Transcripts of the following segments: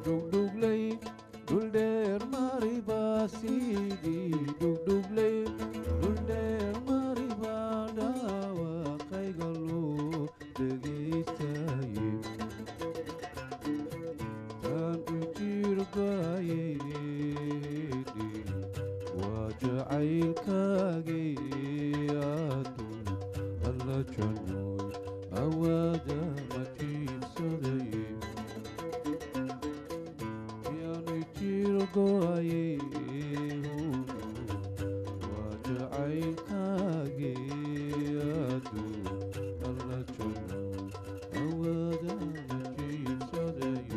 dhugdhuglay dhuldheer mari baa sidii dhugdhuglay dhuldheer mari baa dhaawaqayga loo dhegaystaye taan u jirbaayedhi waa jacaylkaagii adun alla jannoy awaada ma jiibsadaye yaanu jirgoaye waa jacaylkaagii adun alla jannoy awaada ma jiibsadaye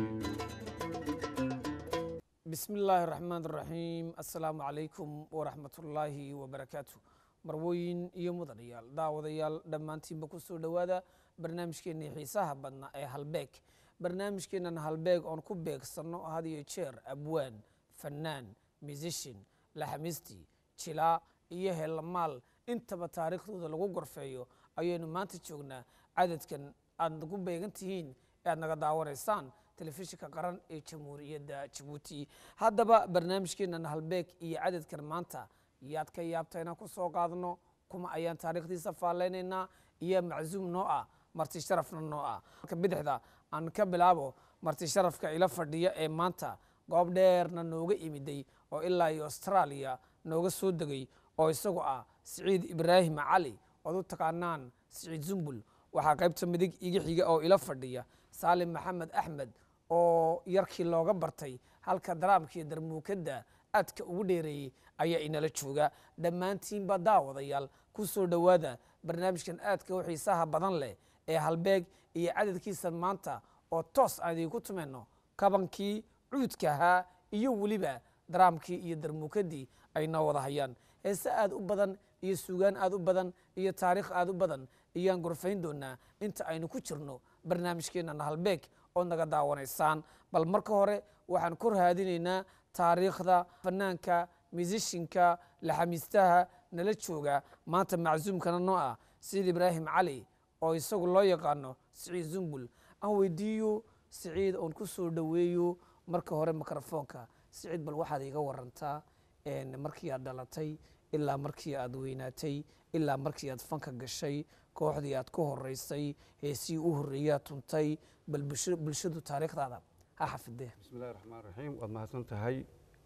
bismi illaahi raxmaan raxiim assalaamu calaykum waraxmatullaahi wabarakaatu marwooyin iyo mudanayaal daawadayaal dhammaantiinba ku soo dhowaada barnaamijkeennii xiisaha badna ee halbeeg barnaamijkeennan halbeeg oon ku beegsanno had iyo jeer abwaan fannaan musishin laxamisti jilaa iyo heellamaal intaba taariikhdooda lagu gorfeeyo ayaynu maanta joognaa cadadkan aad nagu beegan tihiin ee aad naga daawanaysaan telefishinka qaran ee jamhuuriyadda jabuuti haddaba barnaamijkeennan halbeeg iyo cadadkan maanta yaad ka yaabta inaan ku soo qaadno kuma ayaan taariikhdiisa faalleynaynaa iyo macsuum noo ah marti sharafna noo ah marka bidixda aan ka bilaabo marti sharafka ila fadhiya ee maanta goob dheerna nooga imiday oo ilaa iyo austraaliya nooga soo degay oo isagu ah siciid ibraahim cali ood u taqaanaan siciid zumbul waxaa qaybta midig iga xiga oo ila fadhiya saalim maxamed axmed oo yarkii looga bartay halka daraamkii darmuukadda aadka ugu dheereeyey ayaa inala jooga dhammaantiinba daawadayaal ku soo dhowaada barnaamijkan aadka u xiisaha badan leh ee halbeeg iyo cadadkiisa maanta oo toos aan idiinku tumayno kabankii cuudka ahaa iyo weliba daraamkii iyo darmuukaddii ay noo wada hayaan heese aad u badan iyo suugaan aad u badan iyo taariikh aad u badan ayaan gorfayn doonaa inta aynu ku jirno barnaamijkeennan halbeeg ood naga daawanaysaan bal marka hore waxaan kor haadinaynaa taariikhda fanaanka musishinka laxamiistaha nala jooga maanta macsuumkana noo ah siciid ibraahim cali oo isagu loo yaqaano siciid zumbul aan weydiiyo siciid oon ku soo dhoweeyo marka hore mikrofoonka siciid bal waxaad iga warantaa markii aad dhalatay ilaa markii aad weynaatay ilaa markii aad fanka gashay kooxdii aad ku horeysay heesii u horreeyaa tuntay bal bulshadu taariikhdaada ha xafidee bismi illahi raxmaan raxiim waad mahadsan tahay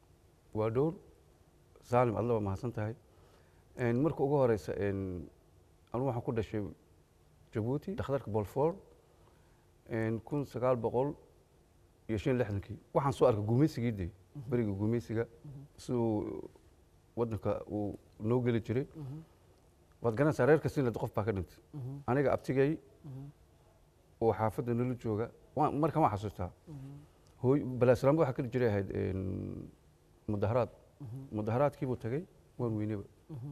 waa dhowr saalim adla waa mahadsan tahay marka ugu horeysa anu waxaan ku dhashay jabuuti dhakhtarka bolfor kun sagaal boqol iyo shan lixdankii waxaan soo arkay gumaysigii de beriga gumaysiga siduu wadanka uu noo geli jiray waad garanaysaa reer kastinad qof baa ka dhintay aniga abtigay oo xaafadda nala jooga markan waan xasuustaa hooy balaasalaam waxaa ka jiray ahayd mudaharaad mudaharaadkiibuu tagay waan weyneba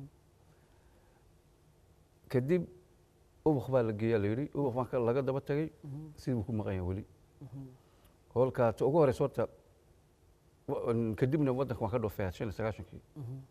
kadib ubuk baa la geeyaa la yidhi ubuk baan laga daba tagay sidii buu ku maqan yahay weli holkaa ta ugu horeysa horta kadibna waddanka waan ka dhoofay shan iyo sagaashankii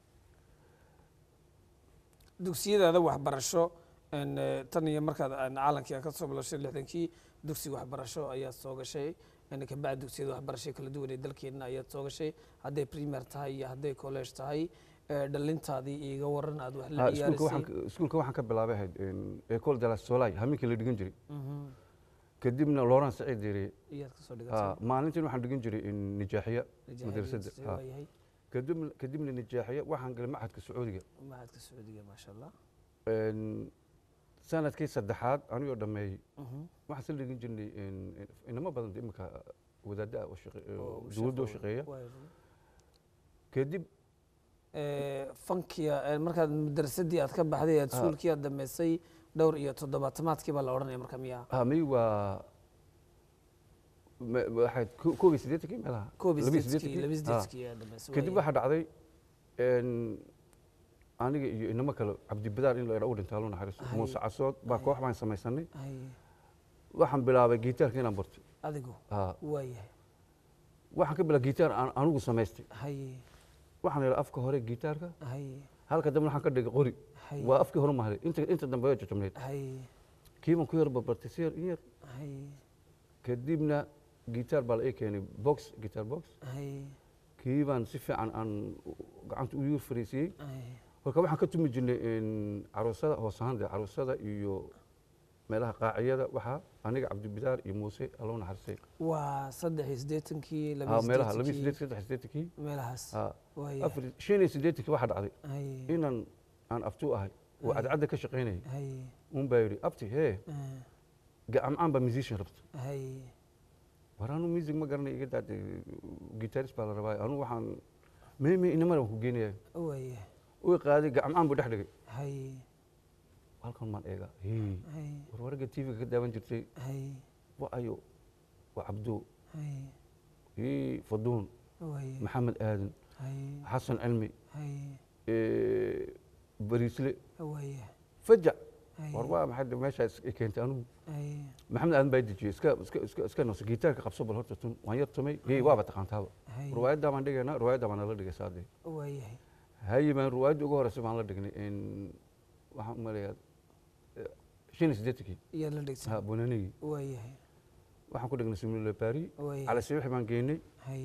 dugsiyadaada waxbarasho tan iyo markaad caalankii ka soo bilowshay lixdankii dugsiga waxbarasho ayaad soo gashay kabacdi dugsiyada waxbarasho kala duwan ee dalkeenna ayaad soo gashay hadday premier tahay iyo hadday college tahay dhalintaadii iiga waran aad wax la ciyaarisay iskuulka waxaan ka bilaabay ahayd ecole de la solay haminkii la dhigan jiray kadibna looran saciid yiri iyaad kasoo dhigatay maalintiin waxaan dhigan jiray nijaaxiya madrasadda Nijaaxiya waayahay kadibna kadibna nijaaxiya waxaan galay machadka sacuudiga mahadka sacuudiga maasha allah sanadkii saddexaad anigoo dhameeyey waxaan sila dhigan jirnay inamo badan de imika wadaadda ah oo shaqe- oo dowladda oo shaqeeya kadib fankiya markaad madrasadii aad ka baxday aad suulkii aad dhameysay dhowr iyo toddobaatamaadkii baa la odhanaya marka miyaa hamay waa ma- waxayd ko- koob iyo siddeetankii meelaha koob iyo laba iyo sideedkii laba iyo siddeetankii? sideedkii aad dhameysay kadib waayahay. waxaa dhacday aniga iyo inamo kale cabdibadaar in la idha u dhintaa lu naxariiso Hay. muuse casood baa koox baan samaysanay Hay, waxaan bilaabay gitaarka inaan barto adigu Ha. waayahay waxaan ka bilaabay gitaar aan anigu samaystay hay waxaan idha afka hore gitaarka hay halka dambe waxaan ka dhigay qori hay waa afkii hore mahalay inta inta dambe waa jajabnayd hay kiibaan ku yar barbartay si yar in yar hay kadibna gitaar baa la ii keenay box guitar box hay kii baan si fiican aan gacanta u yuur fariisiyey hay kolka waxaan ka tumi jirnay in caruusada hoos ahaan dee caruusada iyo meelaha qaaciyada waxaa aniga cabdibidaar iyo muuse allow naxarisay waa saddex iyo siddeetankii Ha, laba meelaha laba iyo siddeetankii siddeed saddex siddeetankii meelahaas ha, waaya afar shan iyo siddeetankii waxaa dhacday hay inaan aan abtuu ahay oo Ay. cadcadda ka shaqaynayay hay un baa yidhi abti hee ah, gacamcaan baa musician rabta hay war anu music ma garanay iga daade guitarist baa la rabaa anu waxaan meymey inamada waan ku geenaya waaya uu qaaday gacmacaan buu dhex dhigay hay halkan maan eega hey hay war waragga tv-ga ka daawan jirtay hay wa ayo waa cabdo hay hii faduun waaya maxamed aadan hay xasan cilmi hay eh, bariisle waaya fajac hay war waa maxay de- meeshaas i keentay anugu hay maxamed aadan baa dejiyey iska iska iska iska noose gitaarka qabso bal horta tun waan yar tumay hey waaba taqaantaaba hay ruwaayaddaa baan dhigaynaa ruwaayaddaa baan nala dhigay saadee waayahay haye baan ruwaayadda ugu horeysa baan la dhignay in waxaan u maleeyaa eh, shan iyo siddeetankii iyaad la ha dhigsan bonanigii waayahay waxaan ku dhignay simule bari waayahay cali sabiix baan geynay hay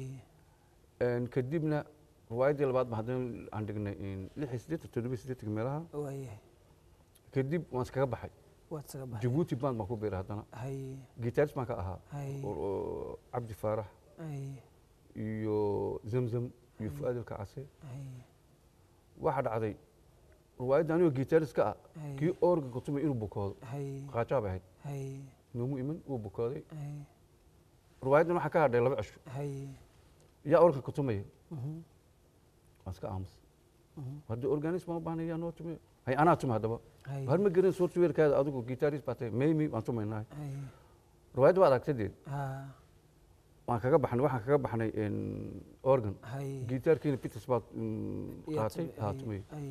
En kadibna ruwaayaddii labaad baan haddana aan dhignay in lix iyo siddeetan toddoba iyo siddeetanka meelaha waayahay kadib waan iskaga baxay waad saga baxay jabuuti band baan ku biiray haddana hay guitarist baan ka ahaa hay oo- oo cabdi faarax hay iyo zamzam iyo Ay. fu'aad ilkacase hay waxaa dhacday ruwaayadda anigoo guitarist ka ah hay kii orga kutumay inuu bukoodo hay qaajaa bay ahayd hay noomu iman wuu bukooday hay ruwaayaddan waxaa ka hadhay laba cisho hay yaa organ kutumaya mhm, waan iska aamus mhm, haddii organist baan u baahnay yaa noo tume hay anaa tuma haddaba hay har ma garin softwarekaada adigu guitarist baa tahay maymi waan tumaynaa hay ruwaayadda waa aragtadeed ha waan kaga baxnay waxaan kaga baxnay in organ hay gitaarkiina peters baa mm, yaa qaatay tume- haa hay, tumay hay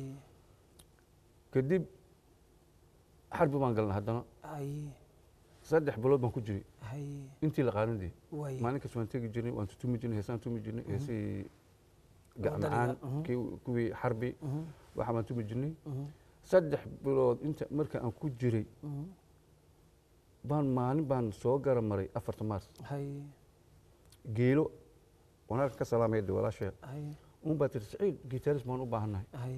kadib xarbi baan galnay haddana hay saddex bilood baan ku jiray hay intii la qaanadii waaya maalin kasta waan tegi jirnay waan tutumi jirnay heesaan tumi jirnay heesihii Wadaniga, gacmacaan mhm. kii- kuwii xarbi mhm, waxa baan tumi jirnay mhm, saddex bilood inta marka aan ku jiray mhm, baan maalin baan soo gara maray afarta maars hay geelo wanaagka ka salaamaya de walaashee hay un baa tiri saciid gitaris baan u baahannahay hay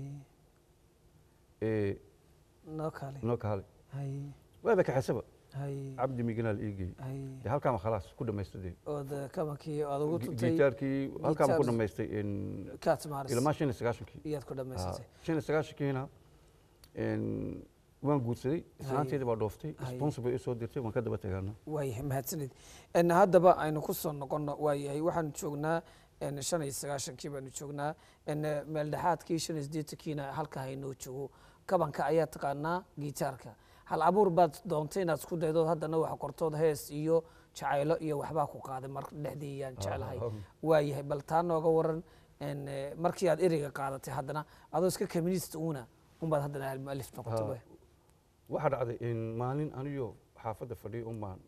ee noo kaale noo kaale hay waaba kaxesaba hay cabdi miganaal iigey hay dee halkaama khalaas ku dhamaystay dee ood kamankii aad ugu tuntay gitaarkii halkaama ku Guitars- dhamaystay in kaat maaris ilmaa shan iyo sagaashankii iyaad ku Ah, dhammaysatay shan iyo sagaashankiina in waan guursaday islaanteedii baa dhooftay Hay. sponsor bay isoo dirtay waan ka daba tegaana waayahay mahadsanid En haddaba aynu ku soo noqono waayahay waxaan joognaa en shan iyo sagaashankii baanu joognaa en meel dhexaadkii shan iyo siddeetankiina halka haynoo joogo kabanka ayaa taqaanaa gitaarka hal abuur baad doontay inaad isku daydood haddana wax qortood hees iyo jacaylo iyo waxbaa ku qaaday mar dhexdii yaan jeclahay waayahay bal taa nooga waran en eh, markii aad ereyga qaadatay haddana adoo iska communist uuna unbaad haddana almualif noqotay Ha. waay. waxaa dhacday in maalin aniyo xaafadda fadhiyo un baan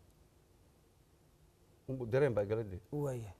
un- dareen baa galadee waayahay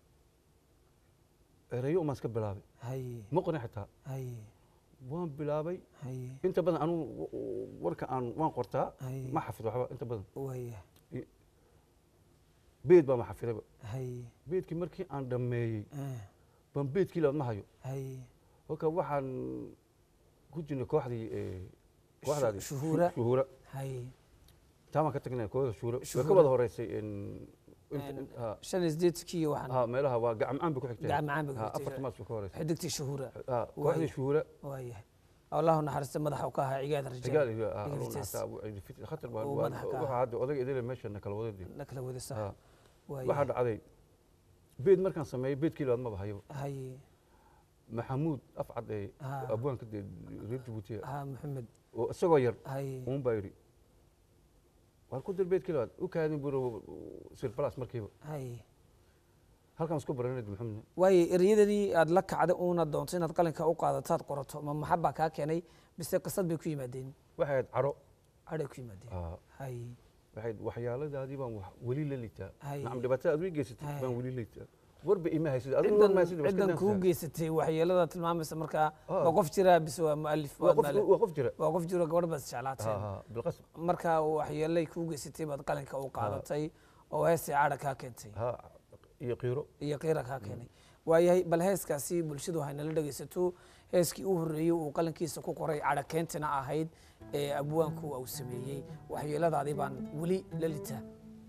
erayo umaan iska bilaabay hay ma qorin xitaa hay waan bilaabay hay inta badan anugu warka aan waan qortaa hay ma xafido waxba inta badan waayahay beed baa ma xafidayba hay beedkii markii aan dhammeeyey ah, baan beedkii labaad ma hayo hay kolka waxaan ku jirnay kooxdii ee, kooxdaadii Shu- shuhuura. shuhuura hay taa baan ka tagnay kooxda shuhuura way ka Shuhuura. wada horeysay in- inta- En- ha, shan iyo siddeedkii waxaan ha, meelaha waa gacmacaan bay ku xigtay gacan macaan bay ku Ha, xigtay. afarta maas bay ka horeysay xidigtii shuhuura Ha, kooxdii Waaya. shuhuura waayahay allahu naxariista madaxa u ka ahaa cigaad cigaal rajaal iyo ah, Iga alun fitees. xataa abu ciidi fit- khatar baa Oo waa- madaxa ka waxa ah. hadda odaga idile meeshana kala wadadii na kala wada sax Ha, waxaa waayahay dhacday beed markaan sameeyey beedkii labaad maba hayo hay maxamuud afcad ee Ha. abwaanka dee reer jabuutiya ha maxamed oo isagoo yar hay uun baa yidhi waan ku dir beedkii labaad u kaadin buro sirbalas markiiba hay halkaan isku baranay maxamed waaye ereyadanii aad la kacday uuna doonto inaad qalinka u qaadataad qorato ma maxabaa kaa keenay bise qisad bay ku yimaadeen waxay ahayd caro cadhay ku yimaadeen Ah, hay waxay ahayd waxyaaladaadii baan wax weli la liitaa Hay. nacam dhibaatada aad ii geysatay Hay. baan weli liitaa warba ima haysid adigu war ma ciddan haysid waa iska ciddan kuu dansaa. geysatay waxyeelada tilmaamaysa markaa Ah. waa qof jiraa bise waa mualif waa waa qof mualif. waa qof jira waa qof jiro gabadh baad Ha, isjeclaateen ha, bilqasab markaa waxyeelay kuu geysatay baad qalinka u qaadatay oo heestii cadha kaa keentay ha iyo qiiro iyo qiira kaa keenay waayahay bal heeskaasi bulshadu haynala dhegaysato heeskii u horreeyey uu qalankiisa ku qoray cadha keentina ahayd ee abwaanku uu sameeyey waxyeeladaadii baan weli la litaa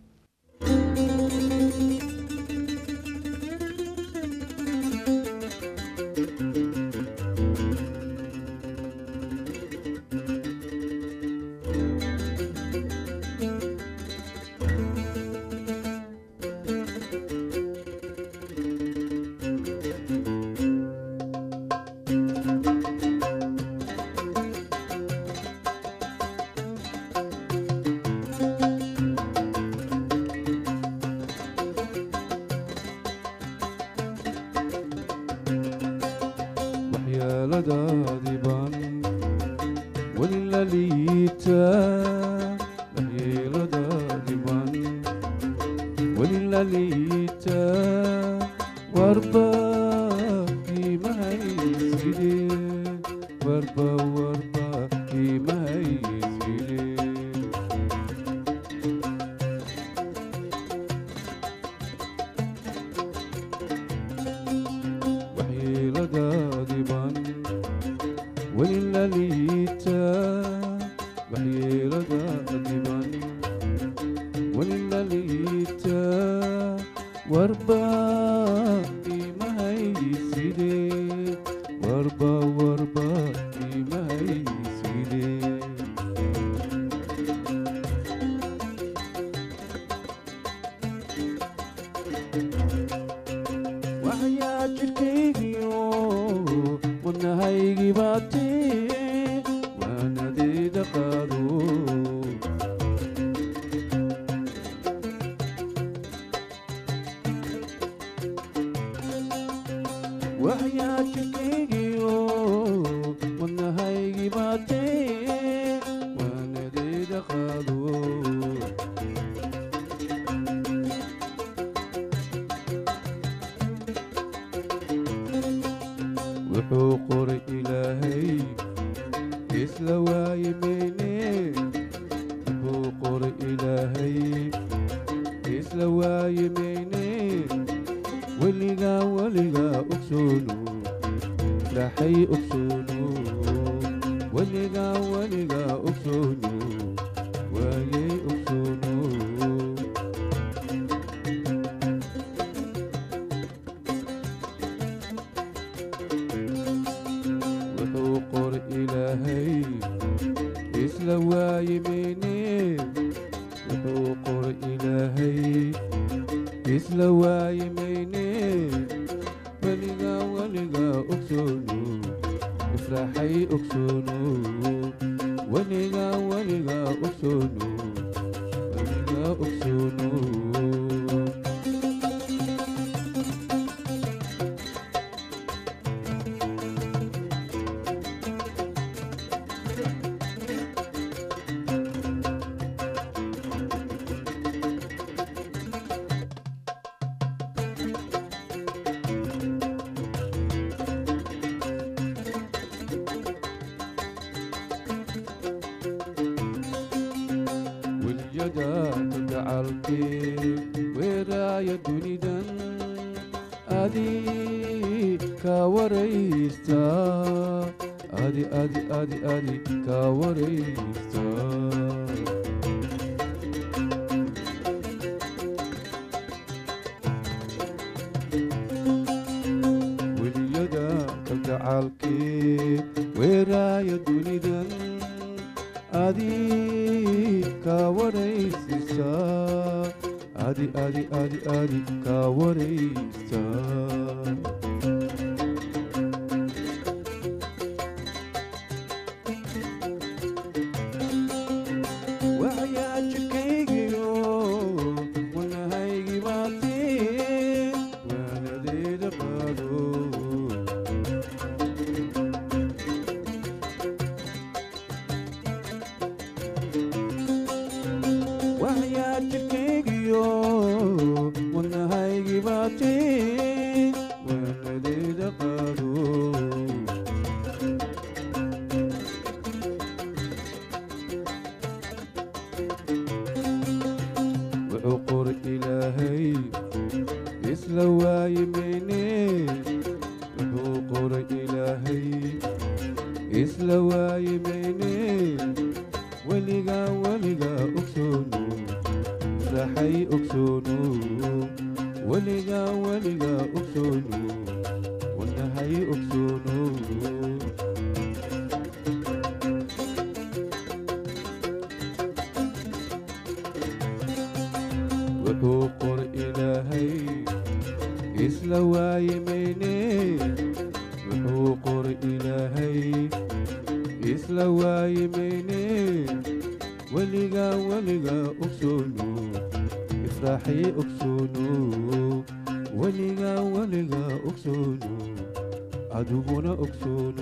waxyeeladaadii baan weli la liitaa waxyeeladaadii baan weli la liitaa warba qiimahayside warba warba qiimahayside waxyeeladaadii baan weli la liitaa waxyeeladaadii baan weli la liitaa warba qiimahayside warba warba qiimahayside waxyaa jidhkaygiyo wadnahaygii baatee waanadeeda qaado waxyaa jidhkaygiyo wadnahaygii baatee waanadeeda qaado wuxuu qoray ilaahay isla waaye meyne wuxuu qoray ilaahay isla waaye meyne weligaa weligaa ogsoono dhaxay ogsoono weligaa weligaa ogsoono waayey ogsoono wuxuu qoray ilaahay isla waaye meyne wuxuu qoray ilaahay isla waaye meyne weligaa weligaa ogsoono ifraxay ogsoono weligaa weligaa ogsoono weligaa ogsoono weliyadaada gacalkee weeraaya dunidan adi kaa waraysta adi adi adi adi kaa waraysta weliyada kalgacaalkee weeraaya dunidan adi kaa waraysiisa adi adi adi adi kaa waraysta waxyaa jidhkaygiyo wanahaygii baatee waanadeeda qaado waxyaa jidhkaygiyo wanahaygii baatee ilaahay isla waayi mayne weligaa weligaa ogsoono raxay ogsoono weligaa weligaa ogsoono wanahay ogsoono wuxuu qor ilaahay isla waayi mayne wuxuu qor ilaahay isla waayi mayne weligaa weligaa ogsoono ifraaxay ogsoono weligaa weligaa ogsoono adiguna ogsoono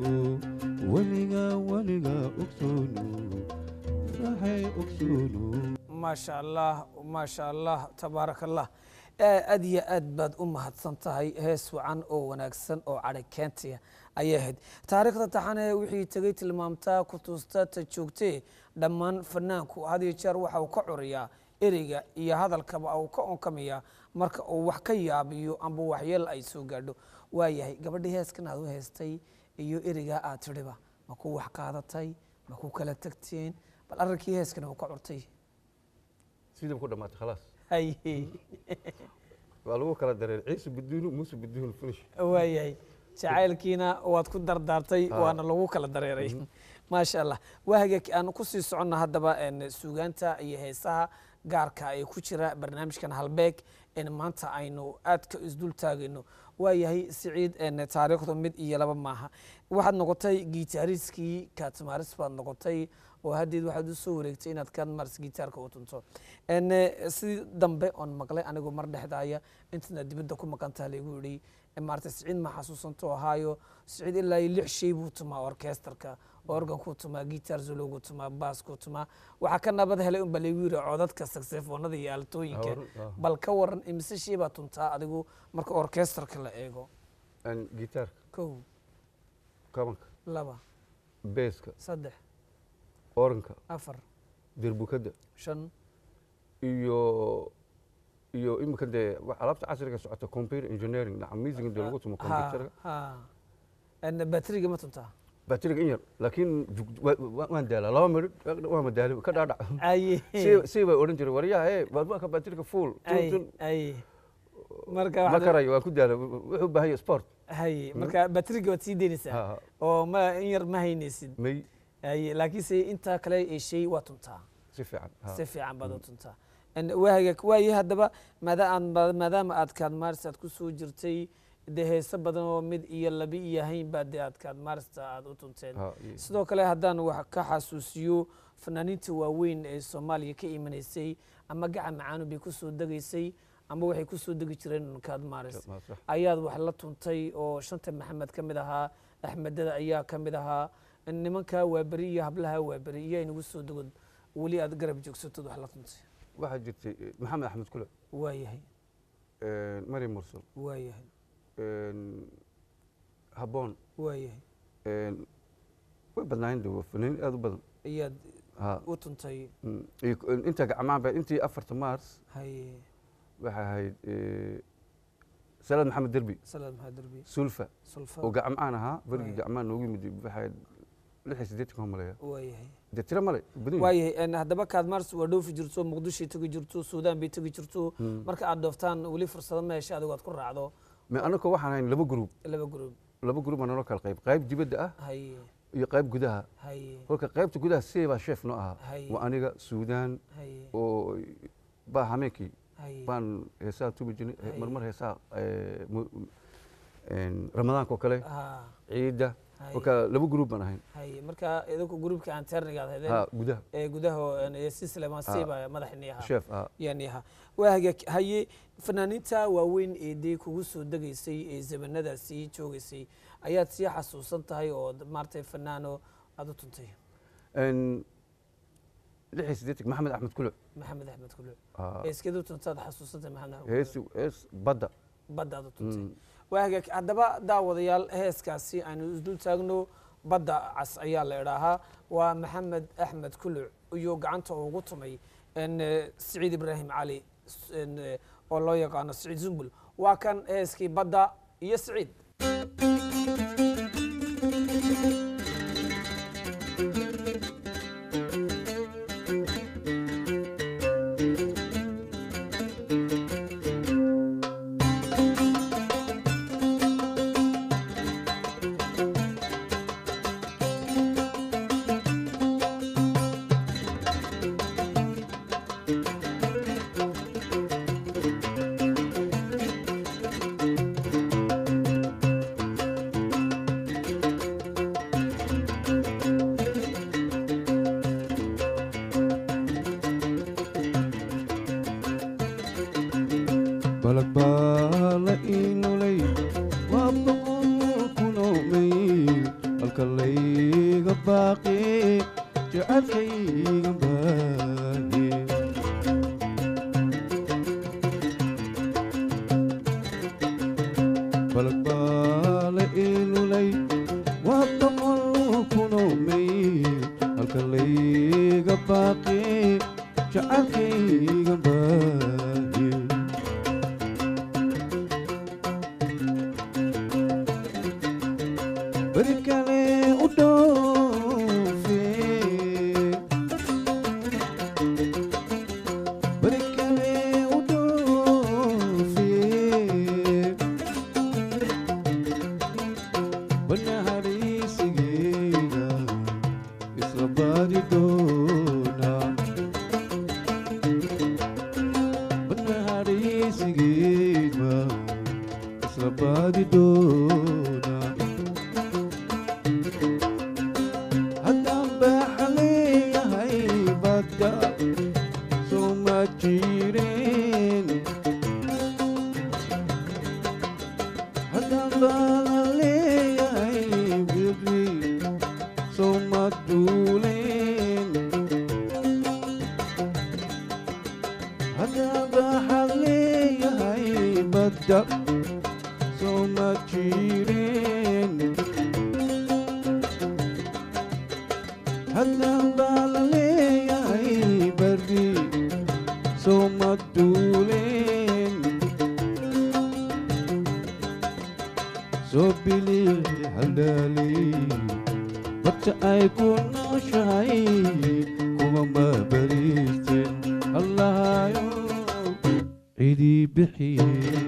weligaa weligaa ogsoono ifraaxay ogsoono maasha allah maasha allah tabaaraka allah aad iyo aad baad u mahadsan tahay hees wacan oo wanaagsan oo cadhay keentaya ayay ahayd taariikhda taxane wixii tegey tilmaamtaa ku tuusta ta joogtee dhammaan fanaanku had iyo jeer waxa uu ka curiyaa ereyga iyo hadalkaba uu ka onkamayaa marka uu wax ka yaabiyo amba waxyeel ay soo gaadho waayahay gabadhii heeskan aad u heestay iyo ereygaa aad tidhiba ma ku wax qaadatay ma ku kala tagteen bal arrinkii heeskan uu ka curtay sidii ku dhamaatay khalaas haye waa lagu kala dareer ciise biduunu muuse biduun finish waayahay jacaylkiina waad ku dardaartay Ah. waana lagu kala dareeray maasha allah waaga aan kusii soconna haddaba en, suugaanta iyo heesaha gaarka ee ku jira barnaamijkan halbeeg en maanta aynu aadka isdul taagayno waayahay siciid en, taariikhdu mid iyo laba maaha waxaad noqotay gitaariskii kaatmaaris baad noqotay oo haddeed waxaad u soo wareegtay inaad kaatmaaris gitaarka u tunto en, eh, sidii dambe oon maqlay anigoo mar dhexdaaya intaad dibadda ku maqantaha laygu yidhi maarata siciid ma xasuusanto ahaayo siciid ilaa iyo lix shay buu tumaa orkesterka organkuu tumaa gitar zolowgu tumaa baaskuu tumaa waxaa ka nabad helay unba laygu yidhi codadka saksefoonada iyo aaltooyinka Ah. bal ka waran imise shay baa tuntaa adigu marka orkesterka la eego gitaarka kow kabanka laba beeska saddex oranka afar derbukadda shan iyo iyo imika dee wa- alaabta casriga socota computer engineering dhaca music dee lagu tumo ha computerka ha En batriga ma tuntaa bateriga in yar laakiin jug- wa- wa- waan daalaa laba midhid waa madaali ka dhaadhac aye si si bay odhan jiray waryaha e baadbaka bateriga full aye tun aye marka ma waxaad- karayo waan ku daala wuxuu u baahan yahay sport haye marka batriga waad sii deynaysaa Ha, ha. oo ma in yar ma haynaysid may haye laakiinse intaa kale ee shay waa tuntaa si fiican ha. si fiican baad u tuntaa En waaga waaye haddaba maada aad ma- maadaama aad kaadmaarista aad ku soo jirtay dee heese badan oo mid iyo laba iyo hayn baa dee aad kaadmaarista aad u tunteen Ha, iyo- sidoo kale haddaan wax ka xasuusiyo fanaaniinta waaweyn ee soomaaliya ka imanaysay ama gacan macaanu bay ku soo degaysay ama waxay ku soo degi jireen kaadmaaris ma sax. ayaad wax la tuntay oo shanta maxamed ka mid ahaa axmedada ayaa ka mid ahaa nimankaa waaberi iyo hablaha waaberi iyo inagu soo degod weli aad garab joogsatod wax la tuntay waxaa jirtay eh, maxamed axmed kule waayahay eh, maryam mursal waayahay habboon waayahay way badnaayeen de waa fanaaniin aad u badan ayaad ha u tuntay Mm, iyo k- inta gacmaan ba intii afarta mars haye waxay ahayd eh, salaad maxamed derbi salaad maxamed derbi sulfa sulfa oo gacmaan ahaa berigii Right. gacmaan noogu yimid waxay ahayd lix iyo siddeetan maleeya waayahay dee tiro male badan yihiin. waayahay en haddaba kaadmaars waa dhoofi jirto muqdishoy tegi jirto suudaan bay tegi jirto Mm. marka aad dhooftaan weli fursado ma hesha adigo aad ku raacdo Me anaka waxaan ahayn laba gruub laba group laba gruub baa naloo kala qayb qayb dibadda ah haye iyo qayb gudaha haye kolka qaybta gudaha see baa sheef noo ahaa Haye. waa aniga suudaan haye oo baa hameenkii haye baan heesaha tubi jirnay Haye. marmar heesaha eh, mu- een, ramadaanka oo kale ha ciidda haye kolka laba gruub baan ahayn haye marka idinku gruupka aan terniga aad ha hedeen gudaha ee gudaha si sleman Ah. siiba madaxni ahaa sheef ah yani ahaa waa hagaag haye fanaaniinta waaweyn ee dee kugu soo degaysay ee zamanadaasi joogaysay ayaad sii xasuusan tahay oo maaragtay fanaano aad u tuntay Een, lix iyo siddeetan maxamed axmed kuluc maxamed axmed kuluc Ah, eeskeed u tuntaad xasuusantay maxamed axmed hees kuluc hees badda badda aad u tuntay Mm. waa hagaag haddaba daawadayaal heeskaasi aynu isdul taagno badda cas ayaa la idhaahaa waa maxamed axmed kuluc iyo gacanta ugu tumay en, eh, siciid ibraahim cali s- en, eh, oo loo yaqaano siciid zumbul waa kan heeskii badda iyo siciid balag baa la inulay waa boqol kunoo mayl halka layga baaqi jecelkayga baahi balag baa la inulay waa boqol kunoo mayl halka layga baaqi jecelkayga baahi beri kale u dhoofe beri kale u dhoofe banahariisigeyga isla baadi doona banahariisigeyga isla baadi doona haddaan baaxa leeyahay badda soo ma jireen haddaan baala leeyahay biri soo ma duuleen haddaan baaxa leeyahay badda soo ma jireen haddaan baa la leeyahay bari soo ma duuleen soo bili haldhaalay barta ay ku nooshahay kuma ma bariisteen allahayo cidii bixiyey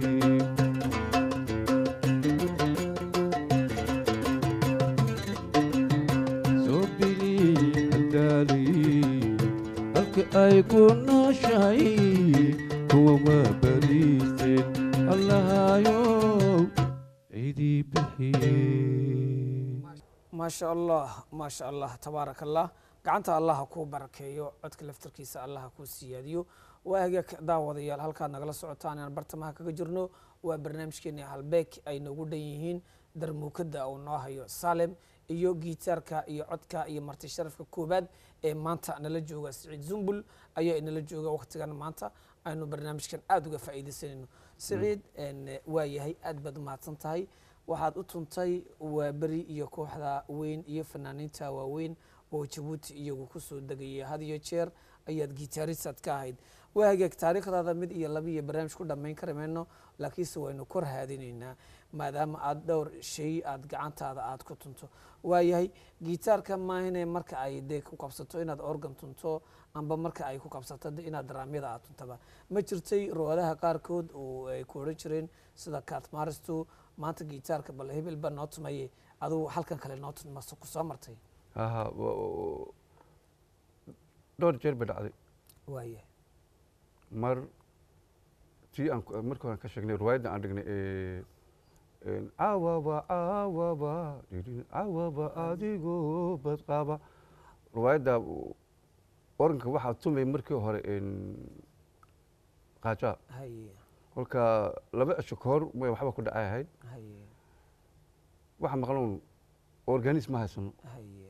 soo bili haldaalay halka ay ku nooshahay kuwa ma bariisteen allahayo cidii bixiyey maasha allah maasha allah tabaaraka allah gacanta allah ha kuu barakeeyo codka laftarkiisa allah ha kuu siyaadiyo waa hagaag daawadayaal halkaad nagala socotaan aan bartamaha kaga jirno waa barnaamijkeeni halbeeg ay noogu dhan yihiin darmuukada uu noo hayo salem iyo gitaarka iyo codka iyo marti sharafka koobaad ee maanta nala jooga siciid zumbul ayaa inala jooga waqtigan maanta aynu barnaamijkan aada uga faa'iidaysanayno siciid waa yahay aad baad umahadsan tahay waxaad u tuntay waa beri iyo kooxda weyn iyo fanaaniinta waaweyn oo jabuuti iyagu kusoo degaya had iyo jeer ayaad gitaaristaad ka ahayd waa hagaag taariikhdaada mid iyo laba iyo barnaamij ku dhammayn kari mayno laakiinse waynu kor haadinaynaa maadaama aad dhowr shay aad gacantaada aad ku tunto waayahay gitaarka maahine marka ay dee ku qabsato inaad organ tunto amba marka ay ku qabsato de inaad daraamyada aad tuntaba ma jirtay roadaha qaarkood oo ay ku odhan jireen sida katmaristu maanta gitaarka bal hebelba noo tumaye adugu halkan kale noo tun mase ku soo martay aha wa- wa- dhowr jeer bay dhacday waayahay mar tii aan ku- markii hore aan ka sheegnay riwaayadda aan dhignay ee een, caawaba caawaba dhidhin, caawaba adigoo badqaba riwaayadda oranka waxaa tumay markii hore een, qaajaa haye kolka laba cisho ka hor way waxba ku dhacay ahayd haye waxa maqloon organism ma haysano haye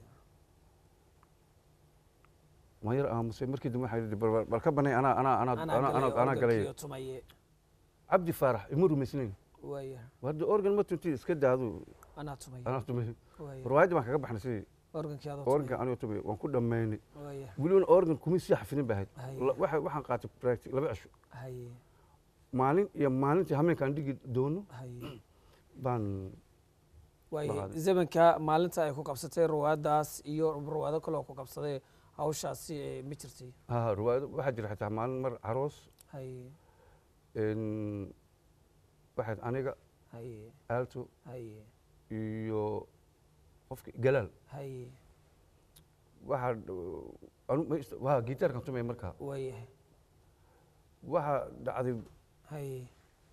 ma yar aamusay markii dambe waxaa yidhi bal- bal ka banay anaa anaa anaa anaa anaa anaa galay organkiyo tumaye cabdi faarax ima rumaysnayn waayahay warda organ ma tunti iska daadu anaa tumaye anaa tumay waayahay riwaayadda baan kaga baxnay sidii organkii adoo organ tumaye anigoo tumay waan ku dhammaynay waayahay weliban organ kuma sii xafidin ba ahayd Haye. La- waxa- waxaan qaatay practic laba cisho haye maalin iyo maalintii hameenkaan dhigi doono haye baan waayahay Baqaad. zamanka maalinta ay ku qabsatay ruwaadaas iyo ruwaado kaloo ku qabsaday hawshaasi ee ma jirtay ha riwaayado waxaa jira xitaa maalin mar caroos haye een, waxayd aniga haye aalto haye iyo qofka galaal haye waxaa dh- anu ma ist- waa gitaarkan tumay markaa waayahay waxaa dhacday haye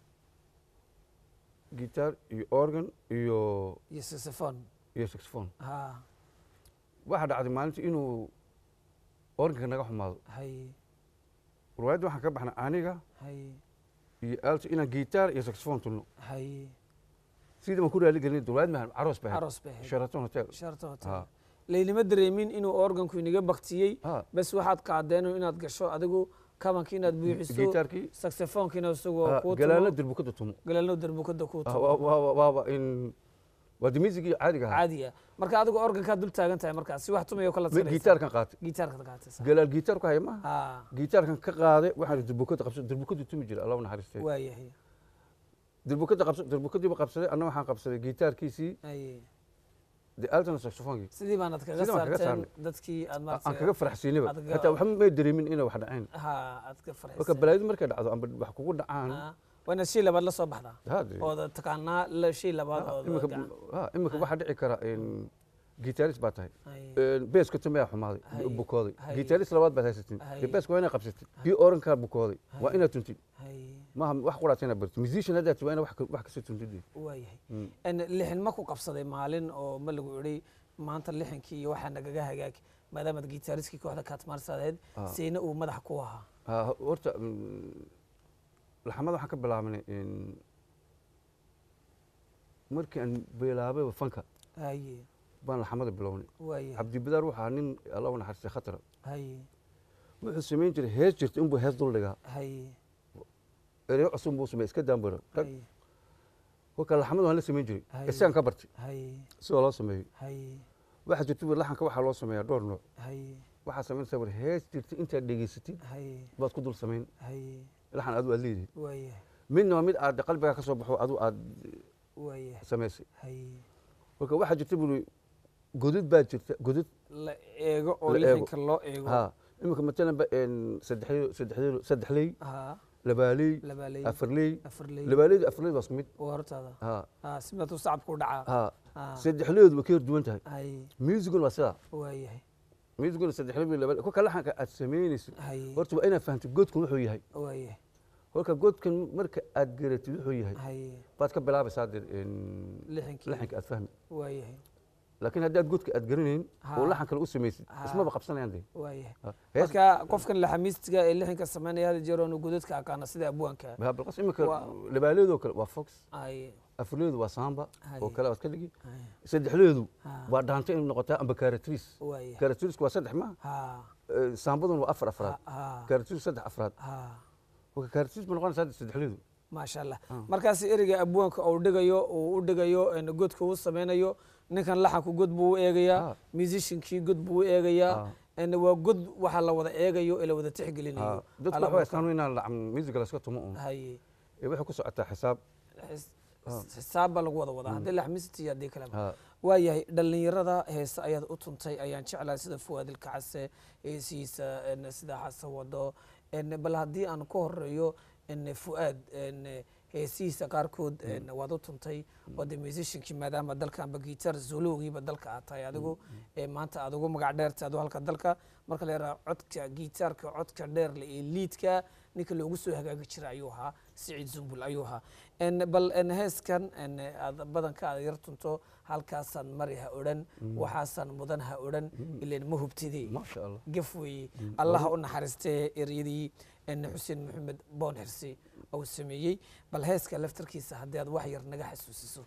gitaar iyo organ iyo iyo saxophone iyo saxophone ha waxaa dhacday maalintii inuu organka naga xumaado haye riwaayadda waxaan ka baxnay aniga haye iyo alto inaan gitaar iyo saxophone tulno haye sidii baan ku raali gelin dowlad mahan aroos baa aroos bay ahayd sheraton hotel sharta hotel Ha. laylima dareemin inuu organku inaga baktiyey ha bas waxaad qaadeen inaad gasho adigu kabanka inaad buuxiso gitaarkii saxophonekina isagoo ha, kuu galaalna tumo dirbukada tumo galaalno darbukada kuu Ah, tumo waa- waa- waaba in waa de misigii caadiga ahaa caadiya marka adigu organkaad dul taagan tahay markaas si wax tumayo kala Mi- gitaarkan qaatay gitaarka qaatay galaal gitaarku haya maaha ha gitaarkan ka qaaday waxaan dirbukada qabsan dirbukadu tumi jira allah u naxariistay waayahay dirbukada qabsan dirbukadiiba qabsaday anna waxaan qabsaday gitaarkiisii haye de altana saxophonkii sidii baanad kaga Sidii baan kaga saarteen saarnay. dadkii aad aan maaragtay kaga faraxsiinayba aad kaga- hataa waxba may dareemin inay wax dhaceen ha aad ka marka farxiseen balaayadu markay dhacdo amba wax kugu dhacaan Ha, waa inaad shay labaad la soo baxdaa ha, dee, ood taqaanaa la shay labaad ha, ood imika gacan- ha, imika waxaa dhici kara gitaaris baa tahay haye. beeska tumayaa xumaaday Hay. bukooday Hay. gitaaris labaad baad haysatin Hay. dee beeska waa inaad qabsatid kii orankaa bukooday waa inaad tuntid haye. maaha wax quraata inaad bartid musician haddaad waa inaad wax ka- wax kasii tuntid waayahay Mm. En lixin ma ku qabsaday maalin oo ma lagu idhi maanta lixinkii iyo waxaa nagaga hagaag maadaamaad gitaariskii kooxda kaatmaarsadeed Ah. seyna uu madax ku ahaa Ha, horta mm, laxamada waxaan ka bilaabnay in- markii aan bilaabay fanka haye baan laxamada bilownay waayahay cabdibadaar waxaa nin alla u naxariistay khatara haye wuxuu samayn jiray hees jirta inbuu hees dul dhigaa haye ereyo cusub buu sameey iska daambaro haye kolka laxamada waan la samayn jiray Hay. isagaan ka bartay haye sidoo loo sameeyo haye waxaa jirta bur laxanka waxaa loo sameeyaa dhowr nooc haye waxaa samaynaysaa bur hees jirta intaad dhegeysatid haye baad ku dul samayn haye laxan adu aad leedahay waayahay midna waa mid aad qalbigaa ka soo baxo adu aad waayahay samaysay haye kolka waxaa jirta buri godad baa jirta godad la eego oo La eego. lixinka loo eego ha iminka matalan ba saddexley saddexley saddexley ha labaaley labaaley afarley afarley labaaleydu afarleydu waa isku mid waa hortaada ha ha simatuu sacabku dhacaa ha ha saddexleydu way ka hor duwan tahay haye musicun waa sidaa waayahay musicun saddexley bay labaaley kolka laxanka aad samaynaysid haye horta waa inaad fahamtid godkan wuxuu yahay waayahay kolka godkan marka aad garatid wuxuu yahay haye baad ka bilaabaysaa dir lixinkii laxanka aad fahmi waayahay laakiin haddii aad godka aad garanayn Ha. oo laxan kale u samaysid Ha. ismaba qabsanayaan de waayahay Ha. hees marka qofkan laxamiistiga ee lixinka samaynaya hada jeer oonu godadka aqaana sida abwaanka ha, balqas iminka Waa- labaaleedoo kale waa fox haye afarleedu waa samba Hay. oo kale waad ka dhigi haye saddexleedu ha waa dhaanta inay noqotaa amba karatris waayahay karatrisku waa saddex ma ha saambaduna waa afar afraad ha ha karatris saddex afraad ha kolka karatris ma noqonaysaa hadda saddexleedu maasha allah Ah. markaas ereyga abwaanka uu dhigayo uu u dhigayo en godka uu sameynayo ninkan laxanku god buu u eegayaa Ah. musiciankii god buu u eegayaa Ah. en waa god waxa la wada eegayo ee la wada tixgelinayo dadku Ala- waxay istaan inaan lacam musiga laska tumo un haye ee waxay ku socotaa xisaab xis- Ah. xisaab baa lagu wada wadaa haddii laxmisti iyo haddii kaleba ha waayahay dhallinyarada heese ayaad u tuntay ayaan jeclahay sida fuwaadil kacase heesihiisa en sida xasan wado en bal haddii aan ka horeeyo en fu'aad en heesihiisa qaarkood en waad u tuntay oo de musiciankii maadaama dalkanba gitar zolowgiiba dalka aad tahay adigu ee maanta aad ugu magac dheertay adu halka dalka marka la yaraha codka gitaarka codka dheerle ee liidka ninka loogu soo hagaagi jira ayuu ahaa siciid zumbul ayuu ahaa en bal en heeskan en aad badanka aad yar tunto halkaasaan mari ha odhan waxaasaan mudan ha odhan ileen ma hubtidee maasha allah gaf weeye allaha u naxariistee eryadii en xuseen maxamed boon xirsi uu sameeyey bal heeska laftarkiisa haddii aad wax yar naga xasuusiso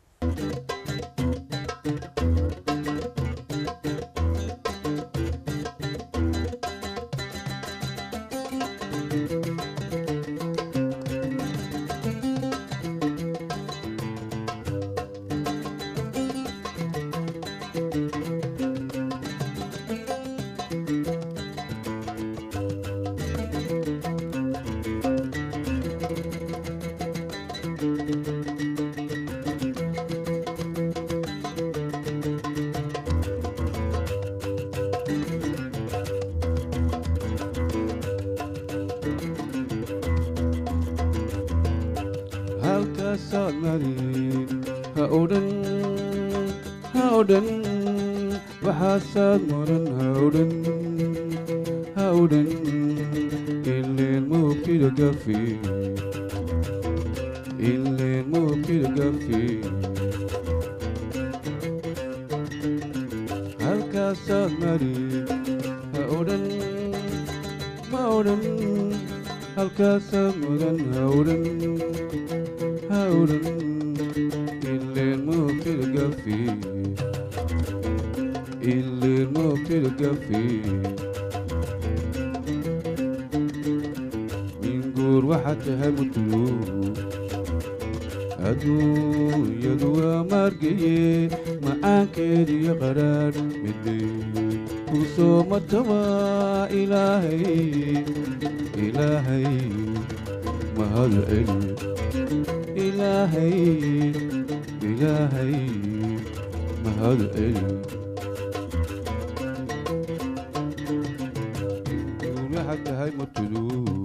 halkaasaad marin ha odhan ha odhan waxaasaad muran ha odhan ha odhan ileen mugtida gafi ileen mugtida gafi halkaasaad marin ha odhan ma odhan halkaasaad mudan hawdhan hawdhan ileen moogtilgafi ileen moogtilgafi minguur waxaad tahay mutulu adduunyadu waa maargaye macaankeediyo qadhaadh midhay kuu soo mataba ilaahay ilaahay mahad celi ilaahay ilaahay mahad celi waxaad tahay mutulu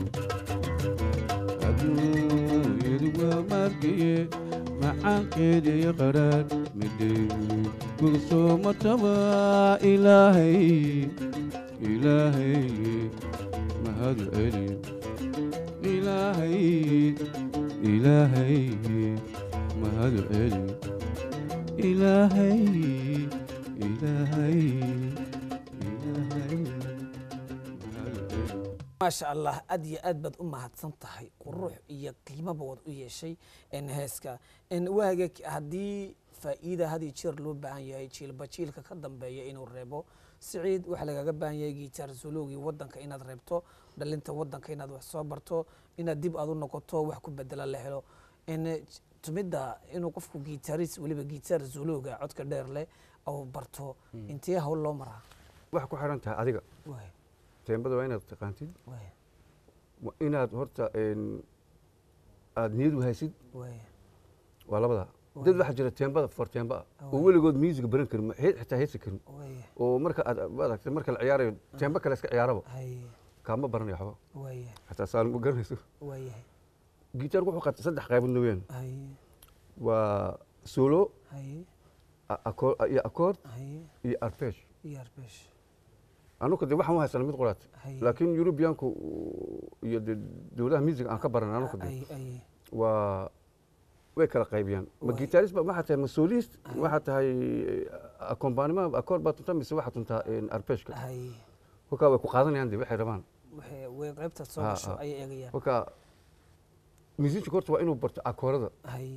adduunyadu waa maargaye macaankeediyo qadhaadh midhay kuu soo mataba ilaahay ilaahay mahad celi ilaahay ilaahay mahad celi ilaahay ilaahay ilaahay mahad celi maasha allah aad iyo aad baad u mahadsan tahay qurux iyo qiimaba waad u yeeshay n heeska n waaga haddii faa'iida had iyo jeer loo baahan yahay jiilba jiilka ka dambeeya inuu reebo siciid waxaa lagaga baahan yahay gitaar zulowgii wadanka inaad reebto dhalinta wadanka inaad wax soo barto inaad dib aad u noqoto wax ku bedela la helo n tumidda inuu qofku gitaaris weliba gitaar zulowga codka dheer leh ou barto intee hawl loo maraa waxay ku xiran tahay adiga waay teembada waa inaad taqaantid waay waa inaad horta een, aad niyad u haysid waay waa labadaa dad waxaa jira teembada for teemba ah oo Waay. weligood musiga baran karin ma- he- xitaa heesi karin waay oo marka aad maaragtay marka la ciyaarayo teemba kale iska ciyaaraba hay kaama baranayo waxba waay xataa saan ma garanayso waayahay gitaarku wuxuu qaatay saddex qaybood weeyaan hay waa solo hay a- accord- iyo accord hay iyo arpesh iyo arbesh anugu de waxaan u haysana mid quraat hay laakiin yurubiyaanku iyo de dowladaha music aan ka baran anugu de ay ay waa way kala qaybiyaan ma Waay. gitaarist ba waxaa tahay ma solist Ay. waxaa tahay accompagnement accord baa tuntaa mise waxaa tuntaa arpeshka hay kolkaa way ku qaadanayaan de waxay rabaan waxay way qaybtaad soo Ah, gasho ah. ayay eegayaan kolkaa musicianka horta waa inuu barto akoorada hay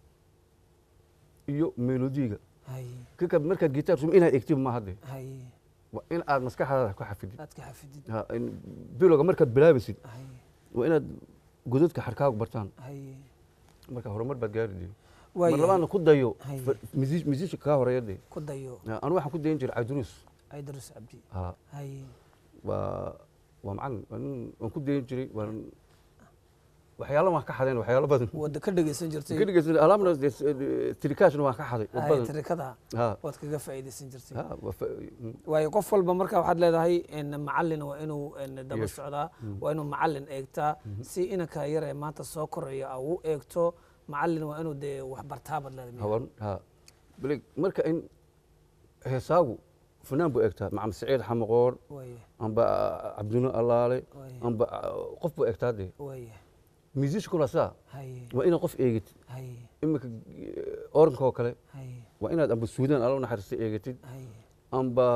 iyo melodiga hay kaka markaad gitaar sum inaad egtid maaha de hay waa in aad maskaxdaada ku xafidid aad ka xafidid Ha, in bilowga markaad bilaabaysid hay waa inaad godadka xarkaagu bartaan hay marka horumar baad gaari de mar waayahay labaadna ku dayo Hay. musician kaa horeeya de ku dayo anu waxaan ku dayan jiray cabdiruus aydrus cabdi ha hay waa waa macalin waa nin waan ku dayan jiray waan waxyaalo waan ka xadeen waxyaalo badan wada ka dhegeysan jirtay ka dhegeysan alaabna tirikaashna waan ka xaday oo hay badan tarikada ha waad kaga faa'iideysan jirtay ha waa fa- mm, waayo qof walba marka waxaad leedahay n macalin waa inuu n daba Yes. socdaa waa inuu macalin eegtaa si inanka yar ee maanta soo koraya a u eegto macalin waa inuu dee wax bartaabaad leedahay hawan ha bale marka in heesaagu fanaan buu egtaa macam saciid xamaqoor waaya amba cabdino allaale waaya amba qof buu egtaa de waaya musiciankuna saa haye waa inaad qof eegid haye iminka oranka oo kale haye waa inaad amba suudaan alla naxariista eegatid haye amba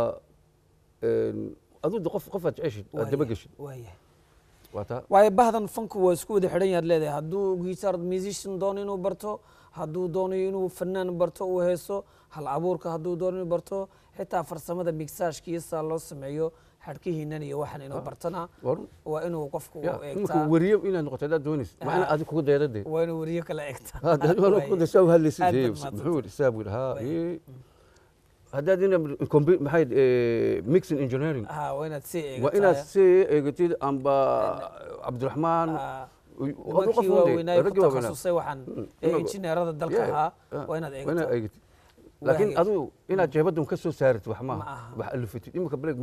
aduu de qof qofaad jeceshid aad daba geshid waaya waa taa waayo bahdan fanku waa isku wada xidhan yaad leedahay hadduu guitar musician doono inuu barto hadduu doonayo inuu fanaan barto uu heeso hal abuurka hadduu doono inuu barto xitaa farsamada migsaashkiisa loo sameeyo xadhkihiinan iyo waxan inuu bartana waa run waa inuu qofku ya iminka eegtaa wariye inaad noqoto haddaad doonaysid waa inaad adig kugu dayda de waa inuu weriyo kale eegtaa hadda saa u hadlaysid Aad ee, baad mahadsantahay. muxuu yidhi saa buu yidhi ha Waay. ee. haddaad ina compu- maxay eh, mixing engineering ha waa inaad sii eegtaa waa inaad si eegatid amba cabdiraxmaan Ah, aduu qof nimankii un de, waaweynaa ku raggii waaweynaa. takhasusay waxaan Mm, ee imago- injineerada dalka Yeah, ahaa ah, waa inaad waa inaad eegtaa eegatid laakiin Waagay. aduu inaad jeebaddan ka soo saarid wax Ma maaha aha. wax alifatid iminka bleg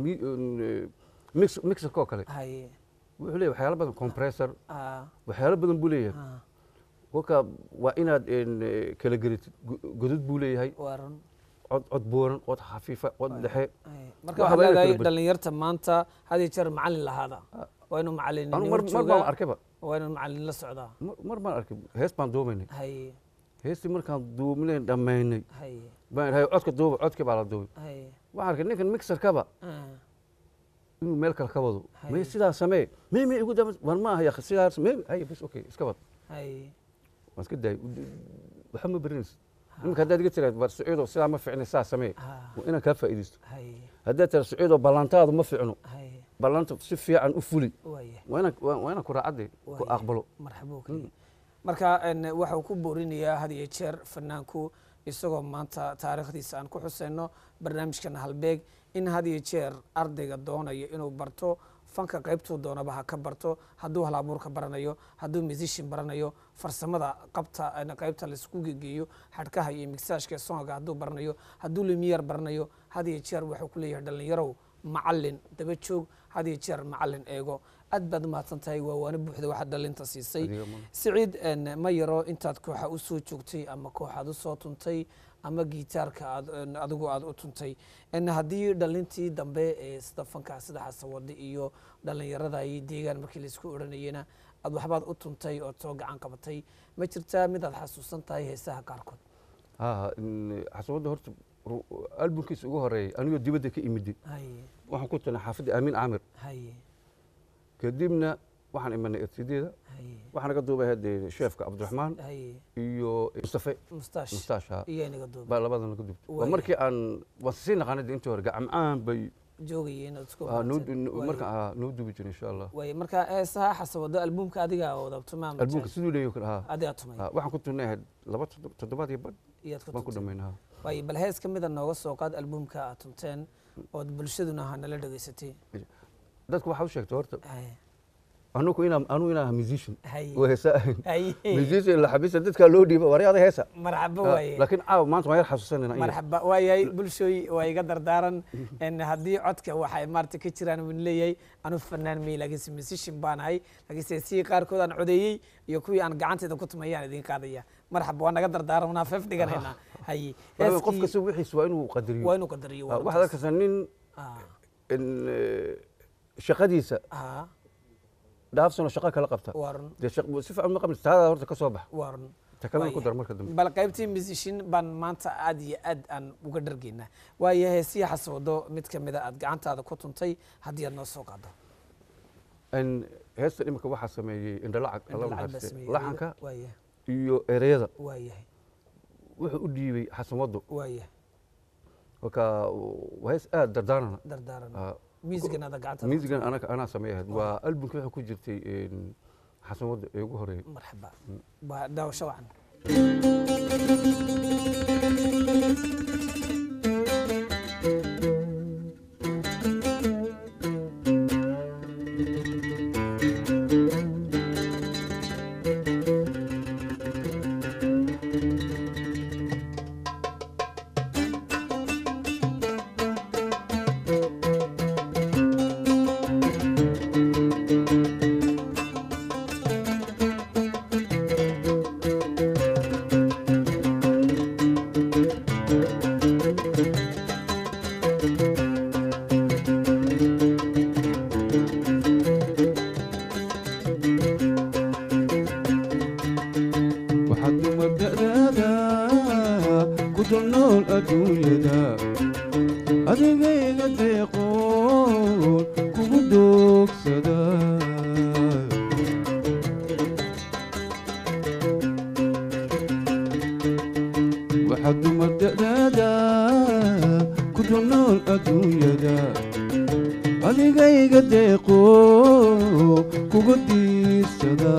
mix mixerkoo kale haye wuxuu leeyahay waxyaalo badan compressor ah, waxyaalo badan buu leeyahay ah, kolka waa inaad en, eh, kala geritid Go- godad buu leeyahay waa run cod cod buuran cod khafiifa cod Waay. dhexe Ay, marka Waxa waxaad waa inay leedahay kala bad- dhalinyarta maanta had iyo jeer macalin lahaada waa inuu anu macalinimo mar mar baan joogaa arkayba waa inuu macalin la socdaa mar mar baan arkay hees baan duubaynay haye heestii markaan duubnayn dhammaynay haye baan idhahay codka duuba codkii baa la duubay haye waxaan arkay ninkan mixerkaba ah, inuu meel kale ka wado Hay. may sidaa samee may may igu dama war ma ahaya sidaas may hay bas okay iska wad hay waan iska daay waxa ma berinaysa iminka haddaad iga tiraad war sacuudow sidaa ma ficna saa samee ha waa inaan kaa faa'iidaysto hay haddaad tiraad sacuudow ballantaadu ma ficno hay ballanta si fiican u fuli waaya waa inaan waa waa inaan ku raacadde ku Waaya. aqbalo marxabo kaliya marka en, waxau ku boorinayaa had iyo jeer fanaanku isagoo maanta taariikhdiisa aan ku xuseyno barnaamijkan halbeeg in had iyo jeer ardayga doonayo inuu barto fanka qaybtuu doonaba ha ka barto hadduu hal abuurka baranayo hadduu musician baranayo farsamada qabta en, qaybta laisku gegeeyo xadhkaha iyo migsaashka songa hadduu baranayo hadduu lumiyar baranayo had iyo jeer wuxuu ku leeyahay dhallinyarow macalin daba joog had iyo jeer macalin eego aad baad umahadsan tahay waa waana buuxda waxaad dhalinta siisay Adiga ma- siciid en, ma yaro intaad kooxa u soo joogtay ama kooxaad u soo tuntay ama gitaarka aad en, adigu aad u tuntay en, haddii dhalintii dambe ee sida fanka sida xasawada iyo dhalinyarada iyo deegaan markii laisku odhanayena aad waxbaad u tuntay ood soo gacan qabatay ma jirtaa mid aad xasuusan tahay heesaha qaarkood ha xasabadda horta ru- albumkiisa ugu horeeyay anigoo dibadda ka imidi haye waxaan ku tunay xaafadda aamin caamir haye kadibna waxaan imanay ersideeda haye waxaan naga duubay haddee sheefka cabdiraxmaan haye iyo mustafe mustaash mustaasha iyo inaga duuba baa labadan laga duubtay waa Waaya. markii aan waan sii naqaanay dee intii hore gacmacaan bay joogayeen ood isku ah, noo- barateen. noo- Waaye. marka ah, noo duubi jiray insha allah waaye marka heesaha xasawado albumka adiga wadabto maama albumka siduu leeyahay kale ha adigaa tumay ha, waxaan ku tunay ahayd laba toddob- toddobaad iyo badh iyaad ku baan ku tuntay dhamayn ha waaye bal hees ka mida nooga soo qaad albumka aad tunteen ood bulshaduna ha nala dhegaysatay dadku waxaa u sheegtay horta Haye. anugu inaan anugu inaan ahaa musician Haye. oo heesa ahayn Haye. musician la xabisa dadkaa loo dhiiba waryaada heesa marxaba Ah, waaye laakiin caawa maanta waan yar xasuusanayna in yar. marxaba waayahay bulshooy waa iga dardaaran En haddii codka waxay maarata ka jiraan wan leeyahay anu fanaan may laakiinse musician baan ahay laakiinse sidii qaarkood aan codeeyey iyo kuwii aan gacanteeda ku tumayaan idin qaadaya marxaba waa naga dardaaran wanaa feef dhiganaynaa haye Waayo qof Heeskii- kasta wixiis waa inuu qadariyo waa inuu qadariyo Ah, waa waxaad runtaas. arkaysaa nin Ah, in, eh, shaqadiisa ah, dhaafsanoo shaqo kala qabta waa run dee shaq- si fiican ma qabnaysa taada horta ka soo bax waa run ta kalena ku Waayahay. dar marka dambe bal qaybtii musician baan maanta aad iyo aad aan uga dhargeynaa waayo heesii xasawado mid ka mida aad gacantaada ku tuntay haddii aad noo soo qaado In heesta imika waxaa sameeyey indhalacag alla Lacag baa naxariiste sameeyey. laxanka waayahay iyo ereyada waayahay wuxuu u dhiibay xasanwado waayahay marka waa hees aad dardaarana dardaaran Ah, muusigan aada gacanta musigan anaga anaa sameeyahayd waa albumka waxaa ku jirtay in, xasanwado ee ugu horeeyey marxaba waa daawasho wacan waxaad dumar da'daada ku dul nool adduunyada adigayga deeqoon kugu doogsada waxaad dumar da'daada ku dul nool adduunyada adigayga deeqoo kugu diirsada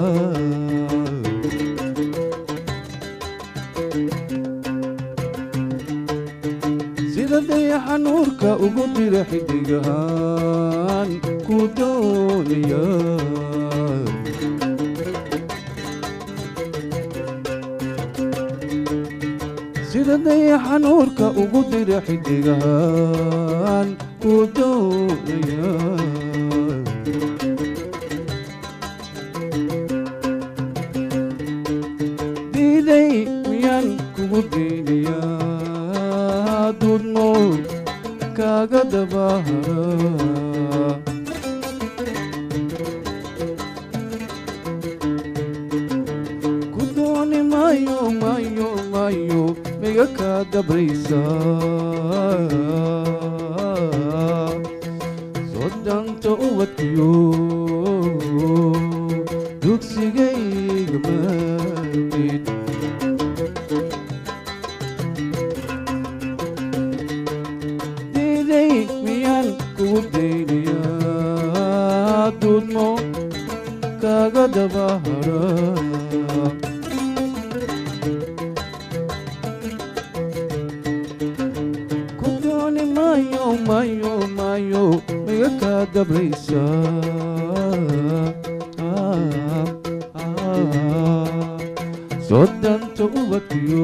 sida dayaxa nuurka ugu dira xidigahaan ku doonaya sida dayaxa nuurka ugu dira xidigahaan ku doonaya diiday miyaan kugu diidayaa dudmood kaaga dabahara ku dooni maayo maayo maayo miga kaa dabraysa soddon danta ubadkiyo dugsigayga maadid diiday miyaan kugu daynayaa duudmo kaga dabahara ku dooni maayo maayo maayo miga kaa dabraysa soo danta ubadkiyo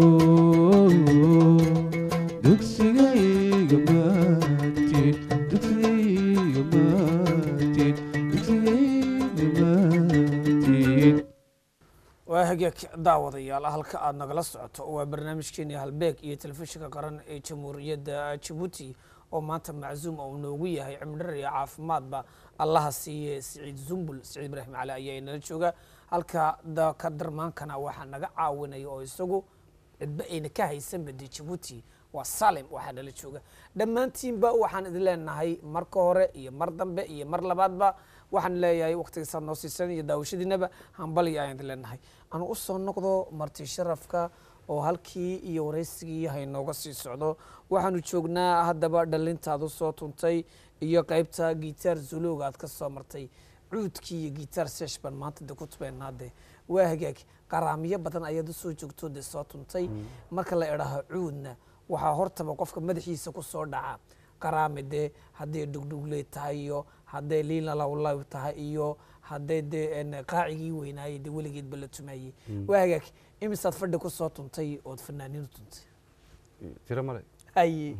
dugsigayga maatid dugsigayga maatid dugsigayga maatid waa hagaag daawadayaal halka aad nagala socoto waa barnaamijkeeni halbeeg iyo telefishinka qaran ee jamhuuriyadda jabuuti oo maanta maczuum uu noogu yahay cimdhar iyo caafimaadba allaha siiye siciid zumbul siciid ibraahim cali ayaa inala jooga halka ka darmaankana waxaa naga caawinaya oo isagu cidba ayna ka haysanba dee jabuuti waa salem waxaa nala jooga dhammaantiinba waxaan idin leenahay marka hore iyo mar dambe iyo mar labaadba waxaan leeyahay waqtigiisaad noo siisan iyo daawashadiinaba hambaliya ayaan idin leenahay anu u soo noqdo marti sharafka oo halkii iyo waraysigii haynooga sii socdo waxaanu joognaa haddaba dhalintaadu soo tuntay iyo qaybta gitaar zulowga aad ka soo martay cuudkii iyo gitaar sesh baan maanta de ku tubeynaa de waa hagaag qaraamiyo badan ayaad usoo joogto de soo tuntay marka la idhaaho cuudna waxaa hortaba qofka madaxiisa ku soo dhaca qaraami dee hadday dhugdhugley tahay iyo hadday liilalawlaw tahay iyo hadday dee qaacigii weynaayey dee weligeedba la tumaayey waa hagaag imisaad fadhi ku soo tuntay ood fanaaniinu tuntay tiro male haye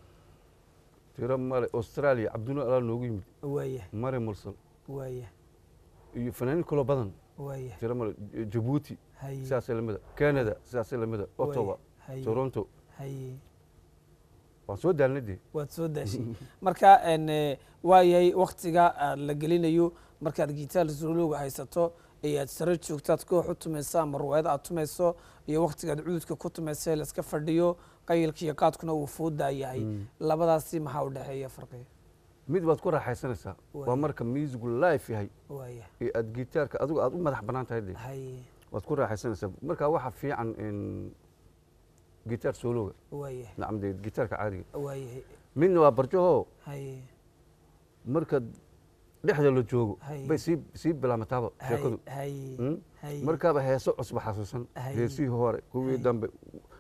tiro male australia cabdino alaa noogu yimid waaya mare mursal waaya iyo fanaaniin kaloo badan waaya tiro male jabuuti haye sidaasay lamida canada sidaasay lamida ottawa haye toronto haye waan soo daalnay dee waad soo daashay marka waayahay waktiga aad la gelinayo markaad gitaar zulowga haysato iyo aad sare joogtaad koox u tumayso ama ruwaayad aad tumayso iyo waktigaad cuudka ku tumayso ee laiska fadhiyo qayilka iyo qaadkuna uu foodaa yahay labadaasi maxaa u dhexeeya farqiga mid baad ku raaxaysanaysaa Waay. waa marka musicu life yahay waaya ee aad gitaarka adigu aad u madax bannaan tahay dee haye waad ku raaxaysanaysaa marka waxa fiican in gitaar soologa waayahay nacam dee gitaarka caadiga waayahay midna waa barjahoo haye marka dhexda la joogo Hay. bay sii sii bilaamataaba sheekadu haye Mm? haye markaaba heeso cusba xasuusan Hay. heesihii hore kuwii Hay. dambe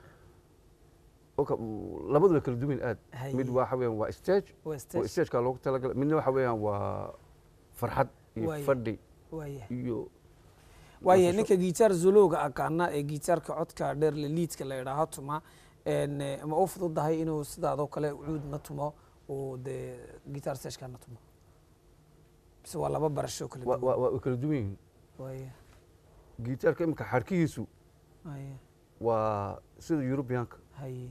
oka labadu way kala duwan aad Hay. mid waxa weeyaan waa stage waa oo stage stageka loogu talagalay midna waxa weeyaan waa farxad iyo Waay. fadhi waayahay iyo waayahay nasasho. ninka gitaar zulowga aqaana ee gitaarka codka dheer le liidka la idhaaho tuma en, eh, ma u fududahay inuu sidaadoo kale cuudna tumo uu dee gitaar seshkana tumo bise waa laba barasho kala waa duwan waa- waa way kala duwan yihiin waaya gitaarka imika xarkihiisu haya waa sida yurubiyaanka haye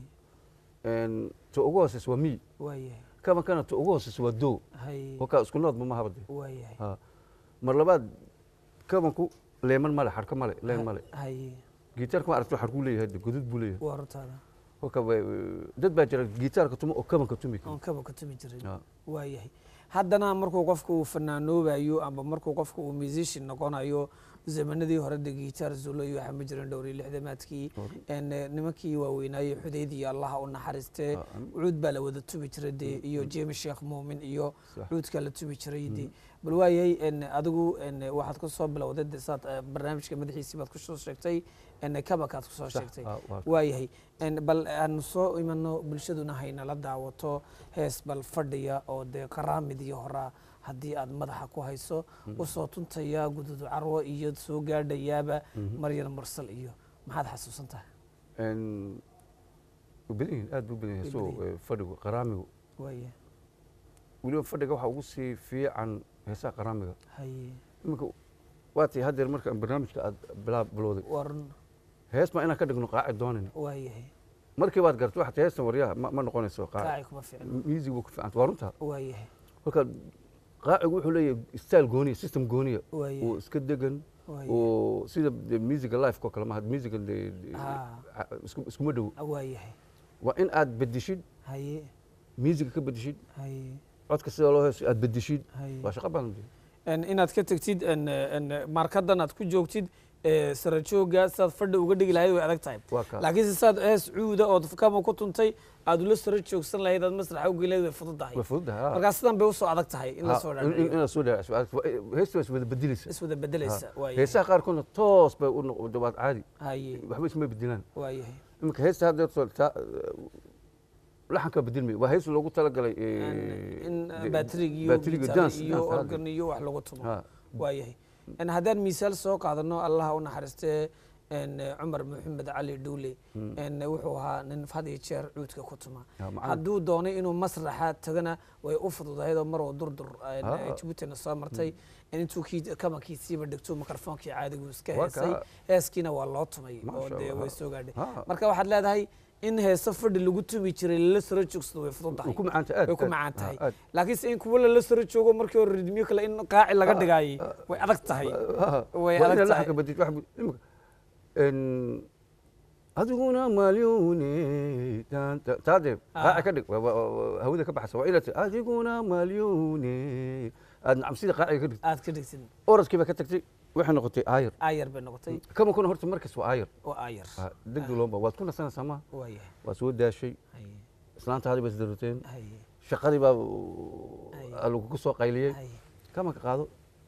ta ugu hooseysa waa mi waayahay kabankana ta ugu hooseysa waa do haye kolkaa isku noodma ma habade waayahay Ha. mar labaad kabanku leeman male xarka male leen male haye gitaarka ma aragto xarkuu leeyahay de godud buu leeyahay waa runtaada kolka way- dad baa jira gitaarka tuma oo kabanka tumi kara oon kaba ka tumi jirin Ha. waayahay haddana markuu qofka uu fanaanoobayo ama markuu qofka uu musician noqonayo zamanadii hore de gitaar zulo iyo waxaa ma jirin dhowr iyo lixdamaadkii En, eh, nimankii waaweynaaye xudeydii allaha u naxariistee Ah, am- cuud baa la wada tumi jiray de iyo james sheekh muumin iyo Sax. cuudkaa la tumi jiray de bal waayahay en, adigu en, waxaad ku soo bilowday de saad eh, barnaamijka madaxiisii baad kusoo sheegtay en, kabakaad kusoo Sax. sheegtay Ah, waa- waayahay En, bal aanu soo imano bulshaduna haynala daawato hees bal fadhiya oo dee qaraamidii horaa haddii aad madaxa ku hayso usoo tuntaya gududu carwo iyo soo gaadhayaaba maryan mursal iyo maxaad xasuusan tahay En, way badan yihiin aad buu badan yahay Way so badan eh, fadhigu qaraamigu waaya weliba fadhiga waxaa ugu sii fiican heesaha qaraamiga haye iminka waa tii haddeer marka barnaamijka aad bilaa bilowday warun hees ma inaan ka dhigno qaaci doonin waayahay markii baad gartay waxaad heestan waryaha ma ma noqonayso qaaci kaaci kuma ficno music buu ku fiicanta waa runtaa waayahay kolka qaacigu wuxuu leeyahay style gooniya system gooniya oo waayahay iska degan waayahay oo sida de musica life oo kale maaha musica de de- Ah. a- isku- iskuma dhow waayahay waa in aad bedeshid haye musica ka bedeshid haye codka sida loo heeso aad bedeshid Haye. waa shaqo badan En inaad ka tegtid en, en, markadan aad ku joogtid eh, sara jooga sidaad fadhi uga dhigi lahayd way adag tahay waa kaa laakiin se saad hees cuuda ood kama ku tuntay aad ula sara joogsan lahayd aad masraxa ugi lahayd way fududahay way fududahay markaa sidan bay usoo adag tahay in la soo dhaadhiyo inaad soo dhaadhiso heesta waa iswada bedelaysa iswada bedelaysa waayahay heesaha qaarkoodna toos bay u noqdo waad caadi haye waxba isma bedelaan waayahay iminka heesta hadda soo taa laxanka bedelmay waa hees loogu talagalay in baatrig iyo baatrig guitar dance iyo dance, organ iyo wax lagu tumo ha waayahay En haddaan misaal soo qaadano allaha u naxariistee en, cumar maxamed cali dhuule en, wuxuu ahaa nin had iyo jeer cuudka ku tuma ha, macallin. hadduu doonay inuu masraxa tagana way u fududahayd oo mar oo durdur en, Ah. jabuutina soo martay in intuu kii kamankiisiiba dhigto mikrofoonkii caadigu iska Waa heesay kaa. heeskiina waa loo tumay oo Masha dee Allah. way soo gaadhay Ha. marka waxaad leedahay in heeso fadhi lagu tumi jiray lala saro joogsado way fududahay way ku macaan tahay aad way ku aad. macaan Ha, tahay aad. laakiinse in kuwa lala saro joogo markii hore ridmiyo kale in qaaci laga dhigaayay way adag tahay Ha, way waa adag inaad tahay. laxanka bedid wax bu- iminka en, adiguna malyuune tan- ta- taadee Ah. qaaci ka dhig waa- waa- waa- hawada ka baxsa waa inaad ti adiguna malyuune aad nacam sida qaaciga ka dhigtid aad ka dhigtid orodkii baa ka tagtay waxay noqotay aayar aayar bay noqotay kama kuna horta markas waa aayar oo aayar degdeg loomba waad ku nasanaysaa ma waayahay waa soo daashay haye islaantaadii bay isdaruteen haye shaqadii baa Ay. aa lagugu soo qayliyey haye kamanka qaado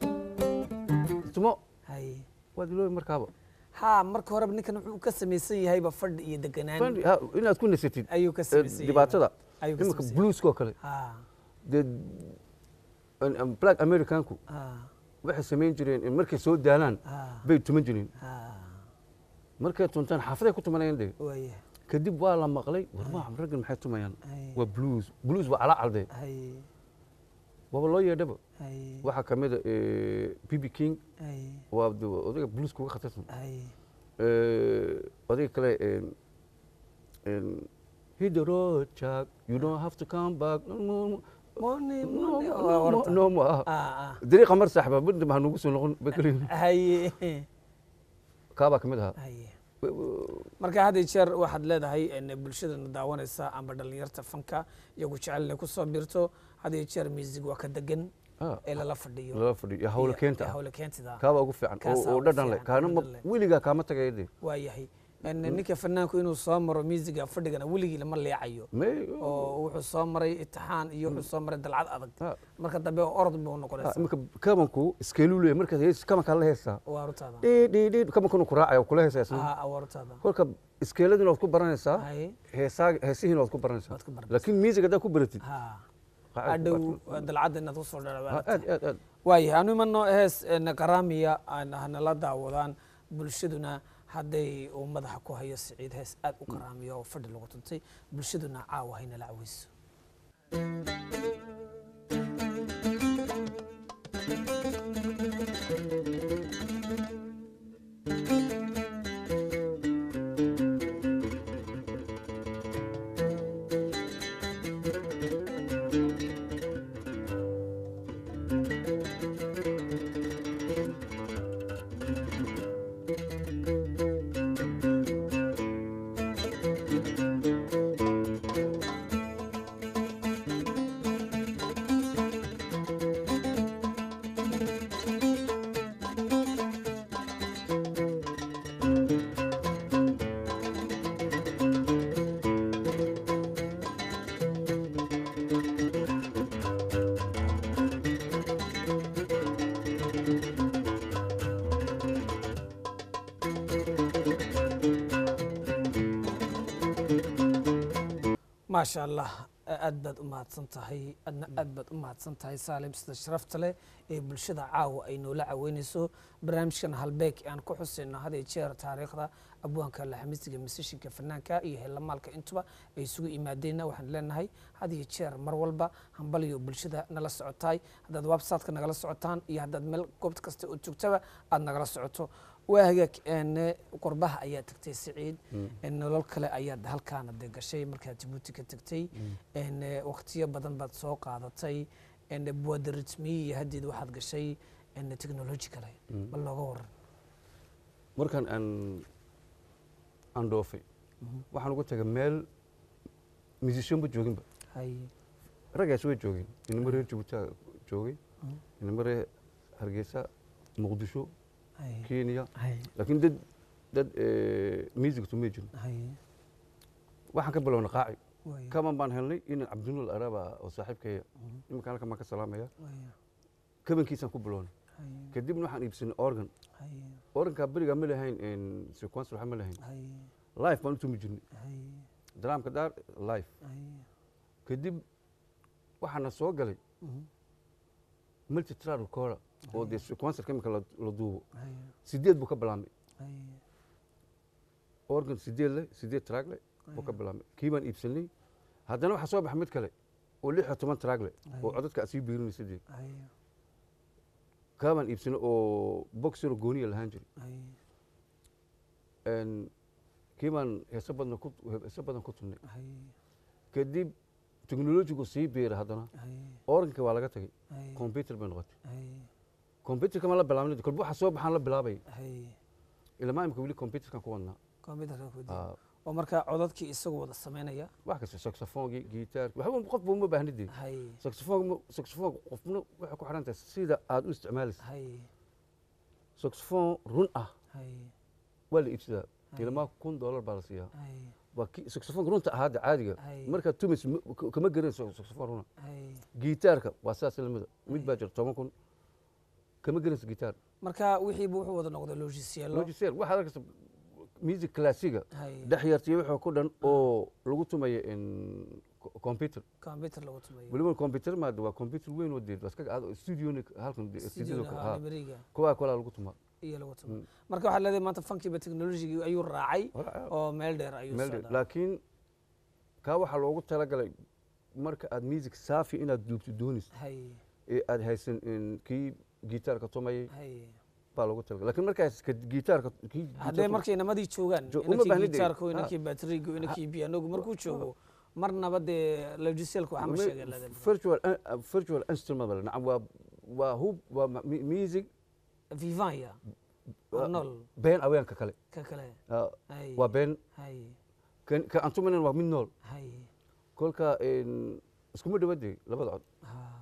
tumo haye waad iloobi markaaba ha marka horeba ninkan wuxuu ka samaysan yahayba fadhi iyo deganaan Fadhi- ha, inaad ku nasatid ayuu ka eh, samaysan yahay dhibaatada ayuu ka iminka samaysan yahay. blueskoo kale ha dee an- an- black americanku ha waxay samayn jireen in markay soo daalaan ha bay tuman jireen ha markay tuntaan xaafaday ku tumanayaan de waayahay kadib waa la maqlay warmaa raggan maxay tumayaan haye waa blues blues waa calaa calde haye waaba loo yeedhaba haye waxaa ka mid a bb king haye waa de odayga blues kuga khatarsan haye Eh, odayga kale en- en, hit the road Jack you don't have to come back no no no morning no morning no, waa no, horta. no ma aha ah ah dariiqa mar saaxba midna ma hanugu soo noqon bay kaliyihin haye kaabaa ka mid ahaa haye W- w- marka had iyo jeer waxaad leedahay en, bulshadana daawanaysa amba dhalinyarta fanka iyagu jecel inay kusoo biirto had iyo jeer music waa ka degan ah, ee lala fadhiyo lala fadhiyo iyo hawla iyo- keenta iyo ah hawla keentida kaabaa ugu fiican oo- Kaasaa oo ugu dhadhan leh fiican, kaana ma- dhadhan leh. weligaa kaama tagaya de waa yahay En, ninka fanaanku inuu soo maro musiga fadhigana weligii lama leecayo May- oo wuxuu soo maray itixaan iyo wuxuu soo maray dalcad adag ah, marka dambe orod buu ah, noqonaysa iminka kabanku iskeeluu leeyahay markaad hees kabankaa la heesaa waa rutaada dhidhidhid kabankuna ku raacaya kula heesaa isna ah waa rutaada kolka iskeeladina waad ku baranaysaa haye heesaa heesihiina waad ku baranaysaa waad ku baranaysaa. laakiin music haddaad ku baratid ha qacad- adhow waad ku- dalcadda inaad kusoo ah, dhara aad aad aad waayahay anu imano hees en, qaraamiya aan hanala daawadaan bulshaduna hadday uu madaxa ku hayo siciid hees aad u qaraamiya oo fadhi lagu tuntay bulshaduna caawa haynala caweyso maasha allah aad baad u mahadsan tahay adna aad baad u mahadsan tahay saalim sida sharafta leh ee bulshada caawa ay noola caweynayso barnaamijkan halbeeg aan ku xusayno had iyo jeer taariikhda abwaanka laxamisiga masishinka fanaanka iyo heelamaalka intuba ay isugu imaadeenna waxaan leenahay had iyo jeer mar walba hambaliyo bulshada nala socotaay haddaad websiteka nagala socotaan iyo haddaad meel goobt kasta oo joogtaba aad nagala socoto waa hagaag een, qurbaha ayaa tagtay siciid een, nolol kale ayaad halkaana de gashay markaad jabuuti ka tagtay een, waqtiyo badan baad soo qaadatay een, buwada ritmiyi iyo haddeed waxaad gashay een, technology kale bal looga waran markaan aan aan dhoofay waxaan ugu tagay meel musicianba jooginba hay raggaas way joogeen inamo reer jabuutia joogay inamo reer hargeysa muqdisho Hay. kenya Hay. laakiin dad dad music tumay jirin Hay. waxaan ka bilowna qaaci Waaya. kaman baan helnay in cabdinuul araba oo saaxiibkaya iminka halkan baan ka salaamaya Waaya. kabankiisaan ku bilownay Hay. kadibna waxaan iibsanay organ Hay. organkaa berigaa ma lahayn sequence waxa ma lahayn Hay. life baan u tumi jirnay Hay. daraamka daar life Hay. kadib waxaana soo galay Mhm. multitrar recorder oo dee sequencerka imika la la duubo Hay. sideed buu ka bilaabmay Hay. organ sideed leh sideed track leh buu ka bilaabmay kii baan iibsanay haddana waxaa soo baxa mid kale oo lix iyo toban track leh oo codadka asii biirinaysa dee Hay. kaa baan iibsanay oo boxero gooniya lahaan jiray Hay. Een, kii baan heeso badan ku heeso badan ku tumnay Hay. kadib teknolojigu sii biiray haddana Hay. organka waa laga tagay Hay. computer bay noqotay Hay. computerka ma la bilaabnay kolba waxa soo baxaan la bilaabay Hay. ilmaa imika weli computerkan ku wadnaa Computerka ku dii. Ah, oo marka codadkii isagu wada samaynaya wax kasta saxophonegi gitaarki waxba qofba uma baahnid dee hay saxophone saxophone qofna waxay ku xiran tahay sida aad u isticmaalaysa hay saxophone run ah hay waa la iibsadaa Hay. ilmaa kun dollar baa la siiyaa hay waa ki saxophoneka runta ahaada caadiga Hay. markaad tumaysa ma- k- kama garanayso saxophone runa hay gitaarka waa saas lamida mid baa jira toban kun kama garanayso gitaar marka wixiiba wuxuu wada noqday logisielo logiseer waxaad arkaysa music classiga hay dhex yartiya wuxuu ku dhan oo lagu tumayo in co- computer computer lagu tumayo weliba computer maada waa computer weyn oo deed waskaga aad studioni halkan de- studio studio ha liberiga kuwaa kalaa lagu tumaa iyo lagu tumayo Mm. marka waxaa leedahay maanta funkiiba technologigii ayuu raacay Wala- oo meel dheer ayuu meel soo dheer. laakiin kaa waxaa loogu talagalay marka aad music saafi inaad duubto doonayso hay ee aad haysan in kii gitaarka tumayay hay baa loogu talagalay laakiin markaas ka gitaarka kii haddee gitaarka- markay namadii joogaan Jo- uma inankii baahnid gitaarku ha. inankii batrigu inankii pianogu markuu joogo marnaba dee logisielku waxaa ma Ma- sheegay leedahay virtual uh, virtual instrument baa la- nacam waa waa hub waa ma- mi- music vivanya oo nool been aweenka kale ka kale Ah, hay waa been hay kan ka aan tumanan waa mid nool hay kolka in iskuma dhawadee labada cod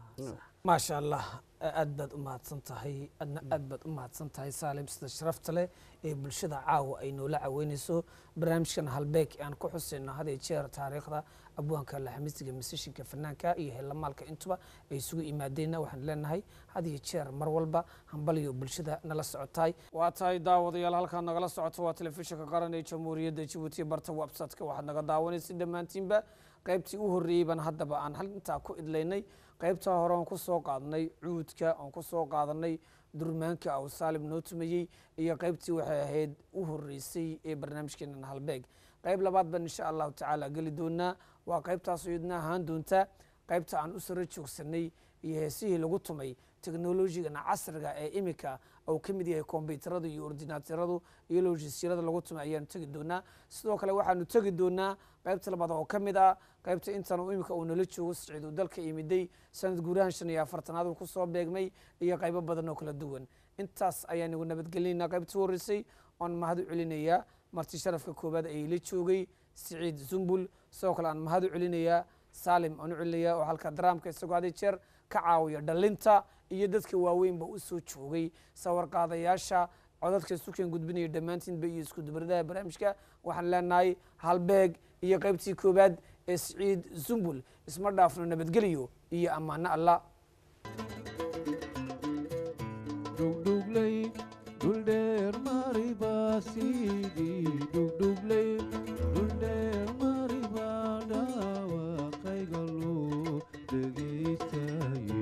maasha allah aad baad u mahadsan tahay adna aad baad u mahadsan tahay saalim sida sharafta leh ee bulshada caawa ay noola caweynayso barnaamijkan halbeeg aan ku xusayno had iyo jeer taariikhda abwaanka laxamisiga masishinka fanaanka iyo heelamaalka intuba ay isugu imaadeenna waxaan leenahay had iyo jeer mar walba hambaliyo bulshada nala socotaay waa tahay daawadayaal halkaa nagala socoto waa telefishinka qaran ee jamhuuriyadda jabuuti barta website-ka waxaad naga daawanaysa dhammaantiinba qaybtii u horreeyey baan haddaba aan hal intaa ku idlaynay qaybtaa hore aan ku soo qaadanay cuudka aan ku soo qaadanay durmaanka aw saalim noo tumayey iyo qaybtii waxay ahayd u horreysay ee barnaamijkeenan halbeeg qayb labaad baan insha allahu tacaala geli doonaa waa qaybtaas iyadna ahaan doonta qaybta aan u saro joogsanay iyo heesihii lagu tumay teknolojigana casriga ee imika uu ka mid yahay kombyuutarada iyo ordinaatiradu iyo lojisyarada lagu tumay ayaanu tegi doonaa sidoo kale waxaanu tegi doonaa qaybta labaad oo ka mid ah qaybta intan uu imika uu nala joogo siciid uu dalka yimiday sanad guurahan shan iyo afartanaad uu kusoo beegmay iyo qaybo badan oo kala duwan intaas ayaan igu nabadgelinaynaa qaybtii horreysay oon mahad u celinayaa marti sharafka koowaad ee ila joogay siciid zumbul sidoo kale aan mahad u celinayaa saalim aan u celinayaa oo halka daraamka isagoo had iyo jeer ka caawiya dhalinta iyo dadka waaweynba u soo joogay sawarqaadayaasha codadka isukeen gudbinaya dhammaantiinba iyo isku dubaradaha barnaamijka waxaan leenahay halbeeg iyo qaybtii koowaad ee siciid zumbul isma dhaafno nabadgeliyo iyo ammaano allah dhugdhugley dhuldheer mari baa sidii dhugdhugley dhuldheer mari baa dhaawaqayga loo dhegaystaye